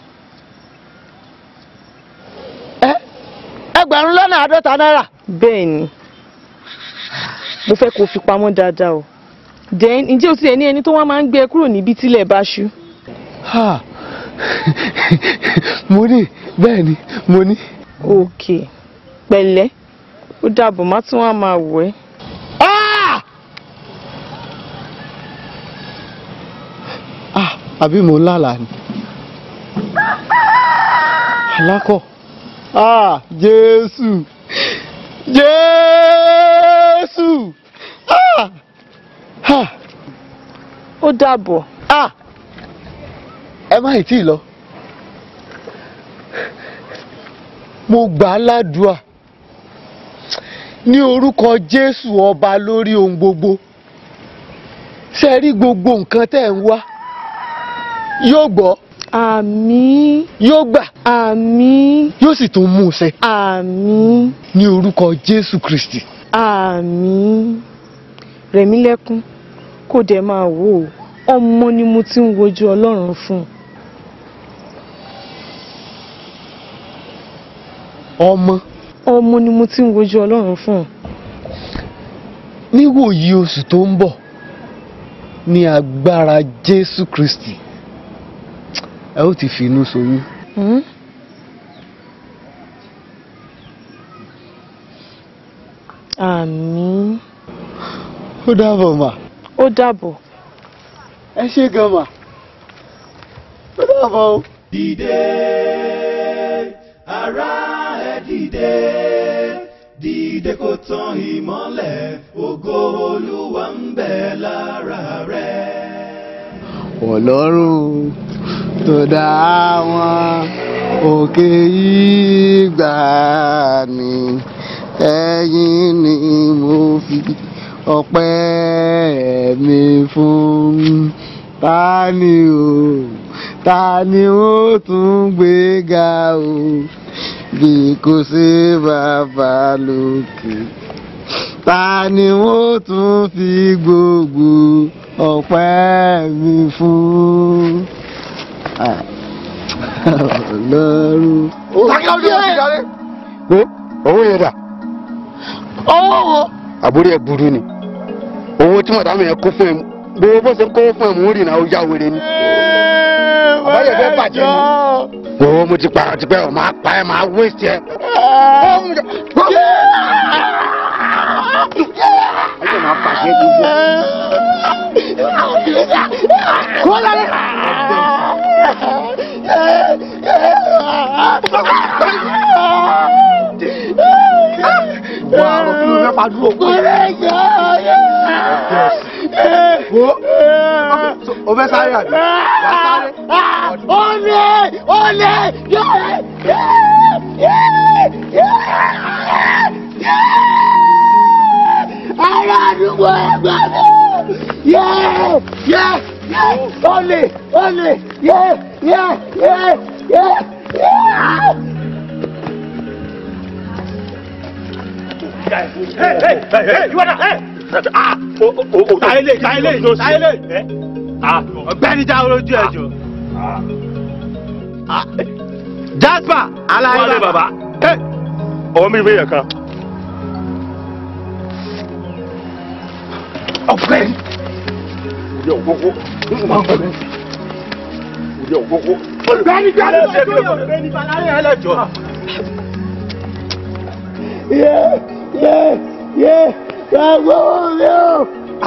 ẹgbẹ̀rún lọ́nà àádọ́ta náírà. bẹ́ẹ̀ ni mo fẹ́ kó o fi pamọ́ dáadáa o then ǹjẹ́ o tiẹ̀ ní ẹni tó wá máa ń gbé ẹ kúrò níbi tílẹ̀ bá ṣú. Ha, mo ní bẹ́ẹ̀ ni mo ní. ok pẹ̀lẹ́ ó dàbọ̀ má tún wá máa wọ̀ ẹ́. Ah, àbí mo ń lálàá ni. alákọ̀. Ah, Jésù. Jésù. Ah. Ah. ó dàbọ̀. Ah. ẹ má ì tí ì lọ. mo gbà á ládùúà ní orúkọ Jésù ọba lórí ohun gbogbo ṣe rí gbogbo nǹkan tẹ́ ń wá yóò gbọ́. àmín. yóò gbà. àmín. yóò sì tún mú un ṣẹ. àmín. ní orúkọ Jésù Kristi. àmín. Rẹ̀mílẹ́kún kò dẹ̀ máa wò ó ọmọ ni mo ti ń wojú Ọlọ́run fún. ọmọ. ọmọ ni mo ti ń wojú Ọlọ́run fún. níwòyí oṣù tó ń bọ̀ ní agbára Jésù Kristi ẹ ó ti fi inú ṣoyún. Hmm? àmín. ó dàbọ̀ mà. ó dàbọ̀. ẹ ṣé gan mà. ó dàbọ̀ o. dìde ara ẹ dìde dìde kó tan ìmọ́lẹ̀ ògo olúwa ń bẹ lára rẹ. ọlọ́run tó dá àwọn òkè yìí gbà ní ẹ̀yìn ni mo fi ọpẹ́ mi fún ta ni o ta ni ó tún gbé ga o bí kò sí bàbá lókè ta ni wọ́n tún fi gbogbo ọpẹ́ mi fún ọlọ́run. wo owó yẹn dà owó wo. àbúrò ẹ burú ni owó tí màdàmú yẹn kó fún ẹ gbogbo bó ṣe ń kó fún ẹ mò ń rìn náà ó yá wèrè ni àbáyọ fẹ́ bàjẹ́ ni wo mo ti pààrọ̀ tipẹ́ ọ̀ máa pa ẹ máa wéṣì ẹ. ayé máa bàjẹ́ gbogbo. kó lálẹ́. wà á rò kí ló fẹ́ fàdúró kú. wo o fẹ́ sáré àbí wà á sáré. olè olè ara àdúgbò ẹgbẹ́ mi yé yé yé olè olè yé yé yé yé yé. Hey, hey, hey, hey, you wanna, hey! Ah, o, o, o, táyélé, táyélé, táyélé. Ah, ọ̀gbẹ́ni já olójú ẹjọ́. Jasper alaye Wálé bàbá. Ọwọ́ mi ìwé yẹn kan. ọ̀gbẹ́ni. Orí òwúwo. Orí òwúwo. Ọ̀gbẹ́ni jáde lójú Ọ̀gbẹ́ni Balaye ẹlẹ́jọ́. yé yé yé gbàgbọ́ mi o.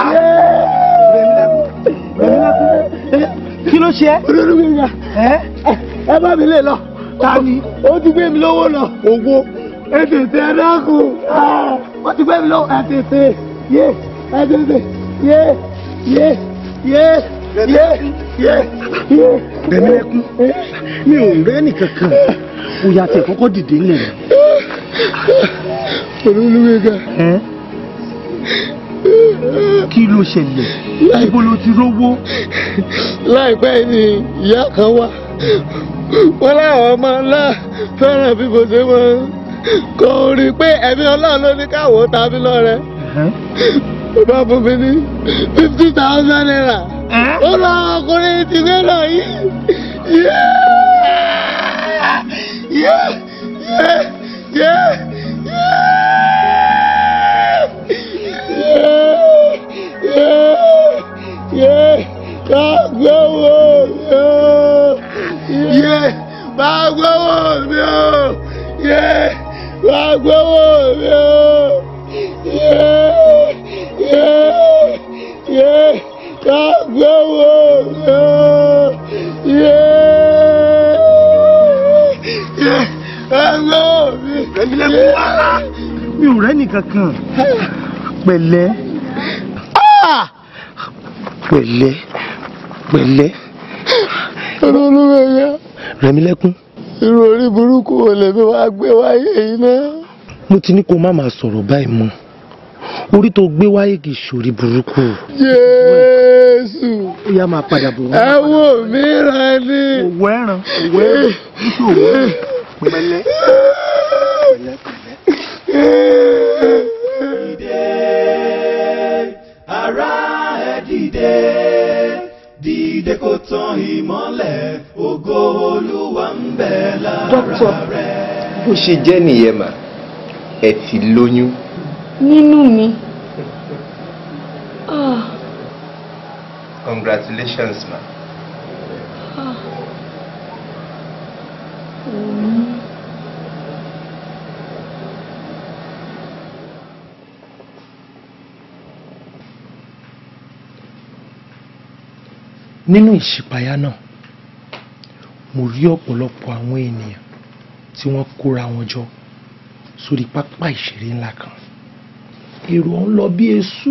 kí ló ṣe. olórí mi ẹ ẹ bá mi lè lọ. ta ni. ó ti gbé mi lówó lọ. owó. ẹ tètè ẹ dákun. ó ti gbé mi lówó. ẹ tètè yé ẹ tètè yé yé yé yé yé yé. Rẹ̀mílẹ́kún mi ò rẹ́ nìkankan ó yà tẹ̀ kọ́kọ́ dìde ńlẹ̀ rẹ̀. olúwẹ̀gà. kí ló ṣẹlẹ̀ ibo ló ti rówó. láìpẹ́ ni ìyá kan wá wọ́n láwọn ọmọ ńlá fẹ́ràn bí mo ṣe mọ́ kò rí i pé ẹ̀mí ọlọ́run ló ní káwọ́ tàbí lọ́rẹ́ ó bá fún mi ní fifty thousand naira ó lọ ọkùnrin ti gbé lọ yìí yé yé yé yé bá gbówó mi o yé bá gbówó mi o yé bá gbówó mi o yé yé yé bá gbówó mi o yé yé bá gbówó mi. Rẹ̀mílẹ́kún wá. mi ò rẹ́ nìkankan pẹ̀lẹ́ pẹ̀lẹ́ pẹ̀lẹ́ olúwẹ̀yà Rẹ̀mílẹ́kún irú orí burúkú wo lèmi wá gbé wáyé yìí náà. mo ti ní kó má máa sọ̀rọ̀ báyìí mọ́ orí tó gbé wáyé kì í ṣorí burúkú jésù ó yá máa padà bọ̀ ẹ wò mí rẹ ní. òwò ẹran òwò ẹran nítorí òwò pẹ̀lẹ́. ara ẹ dìde dìde kó tàn ìmọ́lẹ̀ ògo olúwa ń bẹ lára rẹ. bó ṣe jẹ́ nìyẹn mà ẹ ti lóyún. nínú mi. Ah, congratulations ma. ah. Òun. nínú ìṣípayá náà mo rí ọ̀pọ̀lọpọ̀ àwọn ènìyàn tí wọ́n kóra wọn jọ sórí pápá ìṣeré ńlá kan èrò ọ̀hún lọ bí eṣú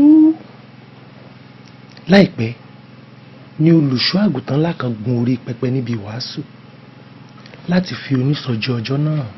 láìpẹ́ ni olùṣọ́ àgùntàn ńlá kan gun orí pẹpẹ níbi ìwàásù láti fi onísọjí ọjọ́ náà hàn.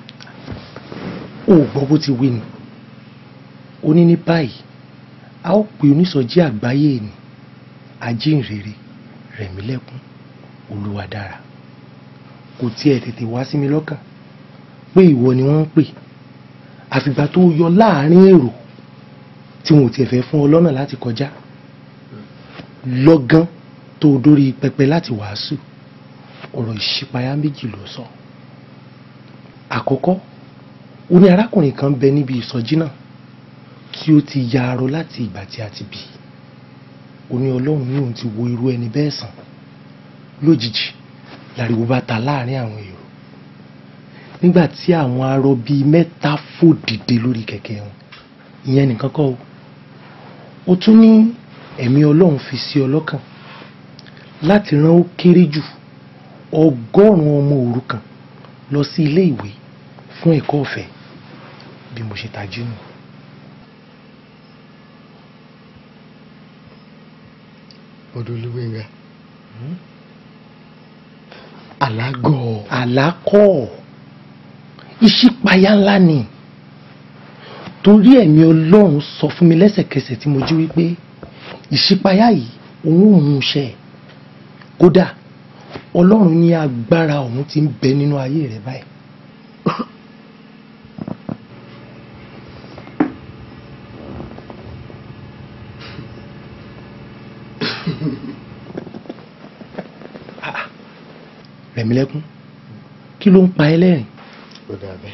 ó gbọ́ bó ti wí ni ó ní ní báyìí a ó pe onísọjí àgbáyé ni ajínrere rẹ̀mílẹ́kún olúwadára kò tiẹ̀ tètè wá sí mi lọ́kàn pé ìwọ ni wọ́n ń pè àfìgbà tó yọ láàrin èrò tí wọn ò tiẹ̀ fẹ́ fún ọ lọ́nà láti kọjá lọ́gán tó o dórí pẹpẹ láti wàásù ọ̀rọ̀ ìṣípayá méjì ló sọ àkọ́kọ́ ó ní arákùnrin kan bẹ níbi ìsọjí náà tí ó ti ya arọ láti ìgbà tí a ti bí ó ní ọlọ́run ní òun ti wo irú ẹni bẹ́ẹ̀ sàn lójijì láriwo bá ta láàrin àwọn èrò nígbà tí àwọn arọ bíi mẹ́ta fò dìde lórí kẹ̀kẹ́ wọn ìyẹn nìkan kọ́ o ó tún ní ẹ̀mí ọlọ́run fi sí ọ lọ́kàn láti rán ó kéré jù ọgọ́rùn-ún ọmọ òrukàn lọ sí ilé ìwé fún ẹ̀kọ́ ọ̀fẹ́ bí mo ṣe tají nù. Odolúwẹ̀ngà alágọ̀ àlákọ̀ ìṣípayá ńlá ni torí ẹ̀mí ọlọ́run sọ fún mi lẹ́sẹ̀kẹsẹ̀ tí mo jí wípé ìṣípayá yìí òun ò mú ṣẹ kódà ọlọ́run ní agbára òun ti ń bẹ nínú ayé rẹ báyìí. rẹ̀mílẹ́kún kí ló ń pa ẹ́ lẹ́rìn. ó dà bẹ́ẹ̀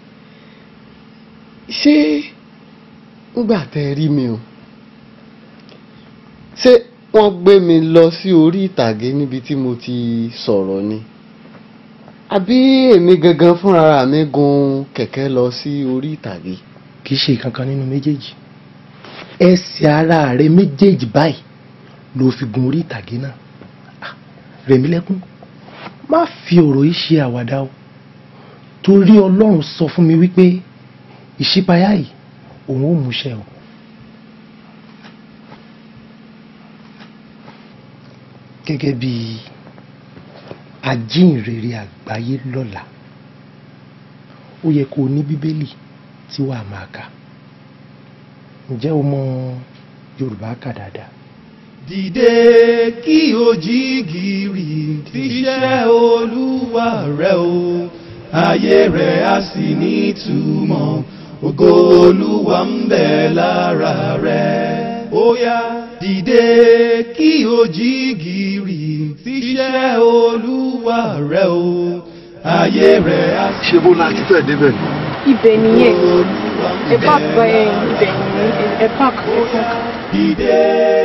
ṣé nígbà tẹ́ ẹ rí mi o ṣé wọ́n gbé mi lọ sí orí ìtàgé níbi tí mo ti sọ̀rọ̀ ni àbí èmi gangan fúnra mi gun kẹ̀kẹ́ lọ sí orí ìtàgé. kì í ṣe ìkankan nínú méjèèjì ẹsẹ̀ ara rẹ méjèèjì báyìí ló fi gun orí ìtàgé náà Ah, rẹ̀mílẹ́kún má fi ọ̀rọ̀ yìí ṣe àwàdà o torí ọlọ́run sọ fún mi wípé ìṣípayá yìí òun ò múṣẹ o. gẹ́gẹ́ bí ajínrere àgbáyé lọ́la ó yẹ kó o ní bíbélì tí wàá máa kà ǹjẹ́ o mọ yorùbá kà dáadáa. dìde kí o jí gìrì tíṣẹ́ olúwa rẹ o ayé rẹ á sì nítumọ̀ ògo olúwa ń bẹ lára rẹ ó yá dìde kí o jí gìrì tíṣẹ́ olúwa rẹ o ayé rẹ á sì ṣé bó láti fẹ́ débẹ̀ ni. ibẹ̀ nìyẹn ẹ park ẹ ibẹ̀ nìyẹn ẹ park ẹ park. dìde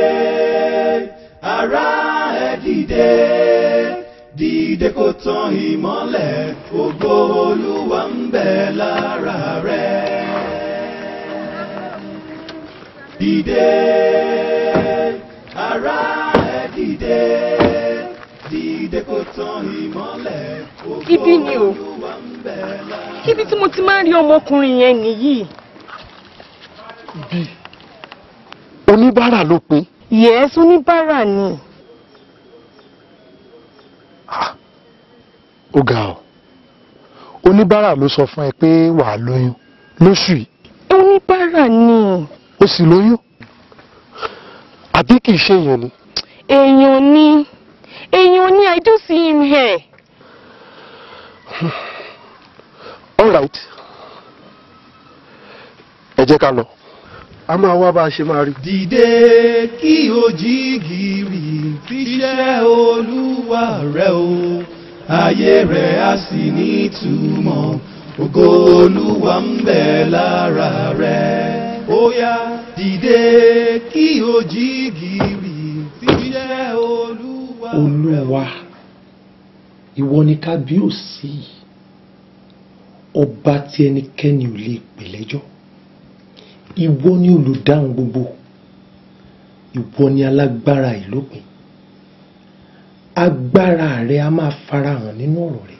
ara ẹ dìde dìde kó tàn ìmọ́lẹ̀ ògo olúwa ń bẹ lára rẹ. dìde ara ẹ dìde dìde kó tàn ìmọ́lẹ̀ ògo ibi ni o olúwa ń bẹ lára ibi tí mo ti máa ń rí ọmọkùnrin yẹn nìyí. bí oníbàárà ló pin. yẹ́s oníbàárà ni. ó ga ọ oníbàárà ló sọ fún ẹ pé wàá lóyún lóṣù yìí oníbàárà ni. ó sì lóyún àbí kì í ṣe èèyàn ni. èèyàn ni èèyàn ni i do see him here. all right ẹ jẹ́ ká lọ. a máa wá bá a ṣe máa rí. dìde kí o jí gìrì tíṣẹ́ olúwa rẹ o ayé rẹ á sì nítumọ̀ ògo olúwa ń bẹ lára rẹ ó yá dìde kí o jí gìrì tíṣẹ́ olúwa rẹ o. olúwa ìwọ ni kábíyèsí ọba tí ẹnikẹ́ni ò lè pè lẹ́jọ́ ìwọ ni olùdáhùn gbogbo ìwọ ni alágbára ìlópin agbára rẹ a máa farahàn nínú ọ̀rọ̀ rẹ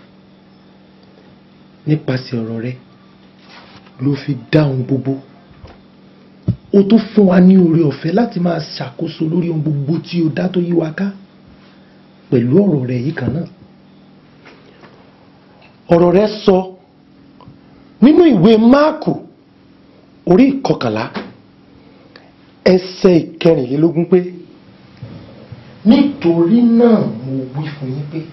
nípasẹ̀ ọ̀rọ̀ rẹ ló fi dáhùn gbogbo o tún fún wa ní oore ọ̀fẹ́ láti máa ṣàkóso lórí ohun gbogbo tí o dá tó yí wa ká pẹ̀lú ọ̀rọ̀ rẹ yìí kan náà ọ̀rọ̀ rẹ sọ nínú ìwé máàkù orí ìkọkànlá ẹsẹ̀ ìkẹrìnlélógún pé nítorí náà mo wí fún yín pé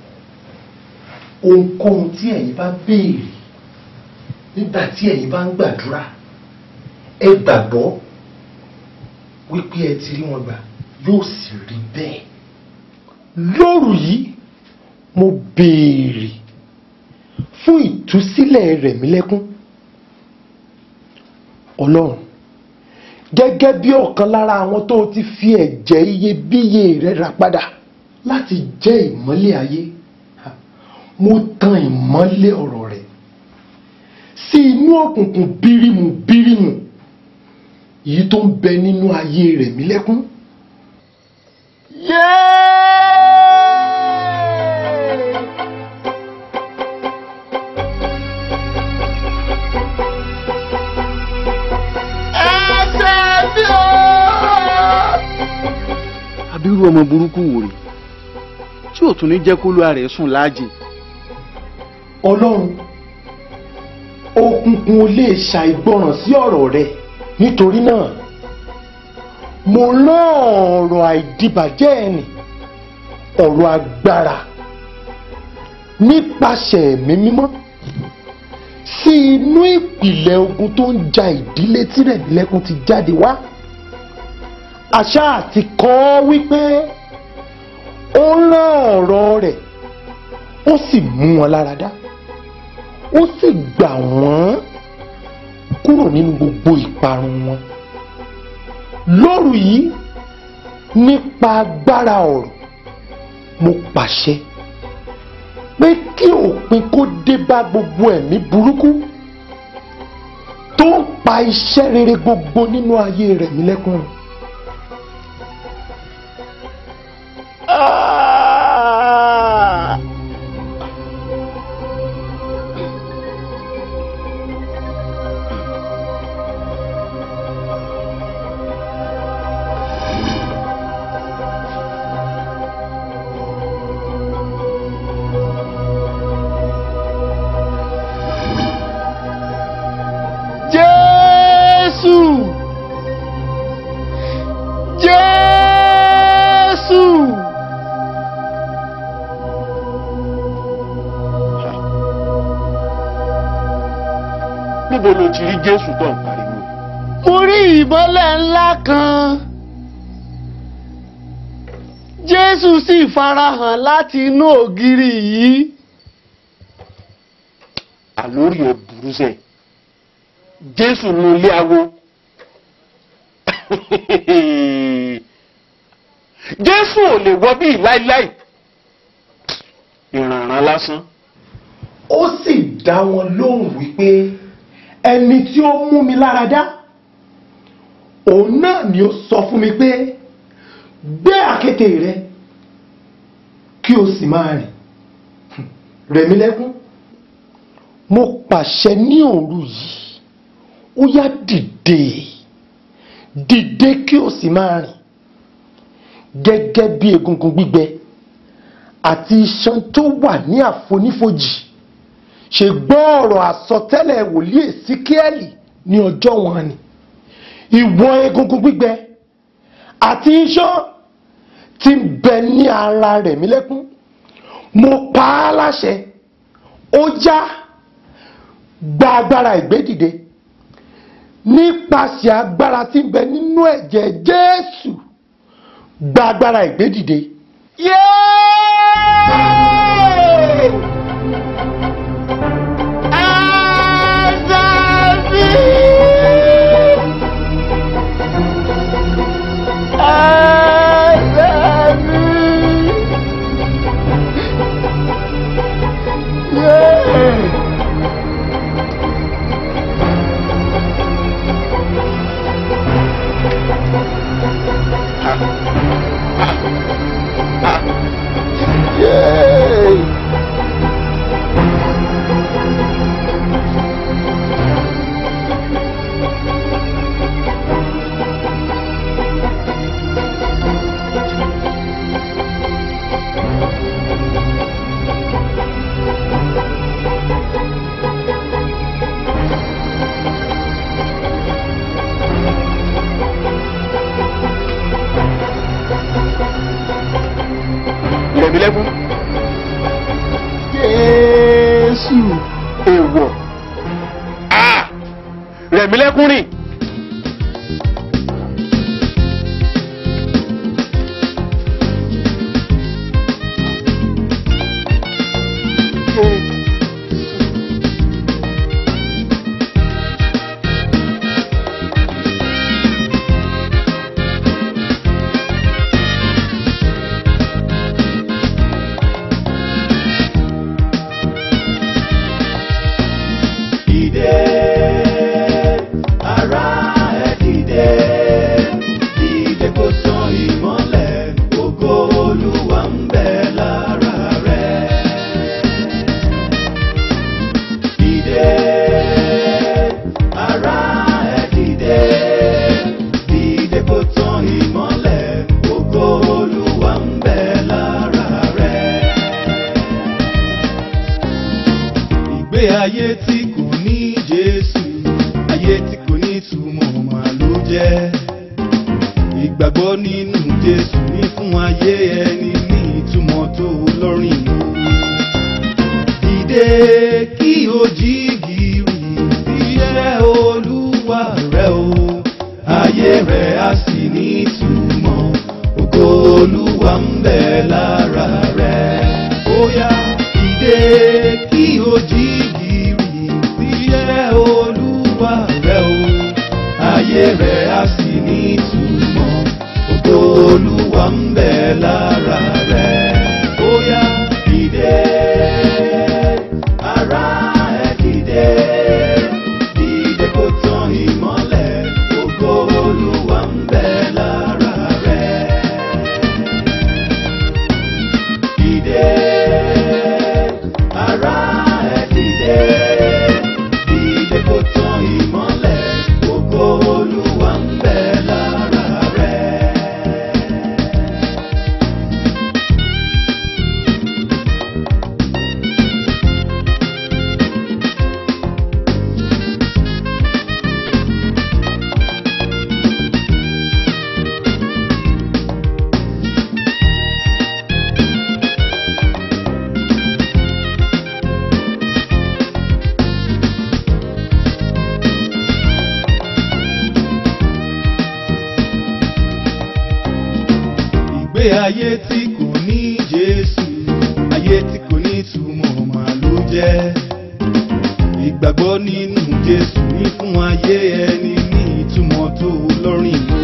ohunkóhun tí ẹ̀yin bá béèrè nígbà tí ẹ̀yin bá ń gbàdúrà ẹ gbàgbọ́ wípé ẹ ti rí wọn gbà yóò sì rí bẹ́ẹ̀ lóru yìí mo béèrè fún ìtúsílẹ̀ Rẹ̀mílẹ́kún ọlọ́run gẹ́gẹ́ bí ọ̀kan lára àwọn tó ti fi ẹ̀jẹ̀ iyebíye rẹ̀ rà padà láti jẹ́ ìmọ́lẹ̀ ayé mo tan ìmọ́lẹ̀ ọ̀rọ̀ rẹ̀ sí inú òkùnkùn bírímù bírímù èyí tó ń bẹ nínú ayé Rẹ̀mílẹ́kún. abirú ọmọ burúkú wò rè tí ò tún ní jẹ́ kó lóra rẹ̀ sùn láàjì. ọlọ́run òkùnkùn ò lè ṣàìgbọràn sí ọ̀rọ̀ rẹ̀ nítorí náà mo rán ọ̀rọ̀ àìdìbàjẹ́ ẹni ọ̀rọ̀ agbára nípasẹ̀ ẹ̀mí mímọ́ sí inú ìpìlẹ̀ ogun tó ń ja ìdílé tí Rẹ̀mílẹ́kún ti jáde wá àṣà àti kọ́ wípé ó rán ọ̀rọ̀ rẹ̀ ó sì mú wọn lára dá ó sì gbà wọ́n kúrò nínú gbogbo ìparun wọn lóru yìí nípa agbára ọ̀rọ̀ mo pàṣẹ pé kí òpin kó dé bá gbogbo ẹ̀mí burúkú tó ń pa iṣẹ́ rere gbogbo nínú ayé Rẹ̀mílẹ́kún. Jésù Jésù. níbo ló ti rí Jésù tó ń pariwo. mo rí ìmọ́lẹ̀ ńlá kan Jésù sì farahàn láti inú ògiri yìí. àlórí ẹ burú sẹ Jésù nu ilé awo Jésù ò lè wọ bíi láíláí ìrànràn lásán. ó sì dá wọn lóhùn wípé ẹni tí ó mú mi lára dá òun náà ni ó sọ fún mi pé gbé àkéte rẹ kí o sì máa rìn Rẹ̀mílẹ́kún mo pàṣẹ ní òru yìí ó yá dìde dìde kí o sì máa rìn gẹ́gẹ́ bí egungun gbígbẹ àti iṣan tó wà ní àfonífojì ṣe gbọ́ ọ̀rọ̀ àsọtẹ́lẹ̀ wòlíì Èsíkíẹ́lì ní ọjọ́ wọn ni ìwọ egungun gbígbẹ àti iṣan tí ń bẹ ní ara Rẹ̀mílẹ́kún mo pa á láṣẹ ó já gba agbára ìgbédìde nípasẹ̀ agbára tí ń bẹ nínú ẹ̀jẹ̀ Jésù gba agbára ìgbédìde. Yéé! Rẹ̀mílẹ́kún. Jésù. èèwọ̀ Ah! Rẹ̀mílẹ́kún rìn. ìgbé ayé tí kò ní jésù ayé tí kò ní ìtumọ̀ mà ló jẹ́ ìgbàgbọ́ nínú jésù ní fún ayé ẹni ní ìtumọ̀ tó lọ́rìn o dìde kí o jí gìrì iṣẹ́ olúwa rẹ o ayé rẹ á sì ní ìtumọ̀ ògo olúwa ń bẹ lára rẹ ó yá dìde kí o jí gìrì iṣẹ́ olúwa rẹ o ayé rẹ á sì ní ìtumọ̀ ògo olúwa ń bẹ lára rẹ ó yá dìde ara ẹ dìde dìde kó tán ìmọ́lẹ̀ ògo olúwa ń bẹ lára rẹ dìde ara ẹ dìde dìde kó tán ìmọ́lẹ̀ ògo olúwa ń bẹ lára rẹ. ìgbé ayé tí kò ní jésù ayé tí kò ní ìtumọ̀ mà ló jẹ́ ìgbàgbọ́ nínú jésù ní fún ayé ẹni ní ìtumọ̀ tó lọ́rìn o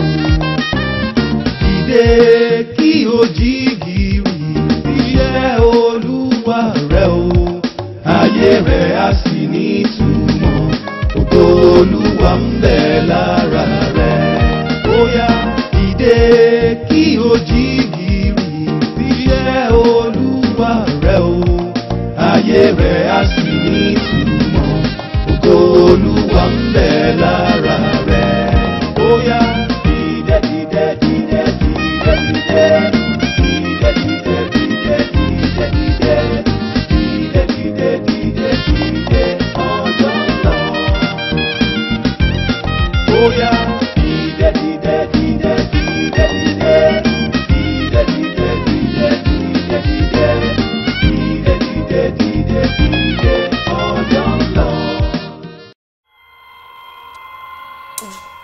dìde kí o jí gìrì iṣẹ́ olúwa rẹ o ayé rẹ á sì ní ìtumọ̀ ògo olúwa ń bẹ lára rẹ ó yá dìde kí o jí gìrì iṣẹ́ olúwa rẹ o ayé rẹ á sì ní ìtumọ̀ ògo olúwa ń bẹ lára rẹ ó yá dìde dìde dìde dìde dìde dìde dìde dìde dìde dìde dìde dìde dìde dìde ọjọ́ lọ. Ó yá dìde dìde dìde dìde dìde dìde dìde dìde dìde dìde dìde dìde dìde dìde ọjọ́ lọ.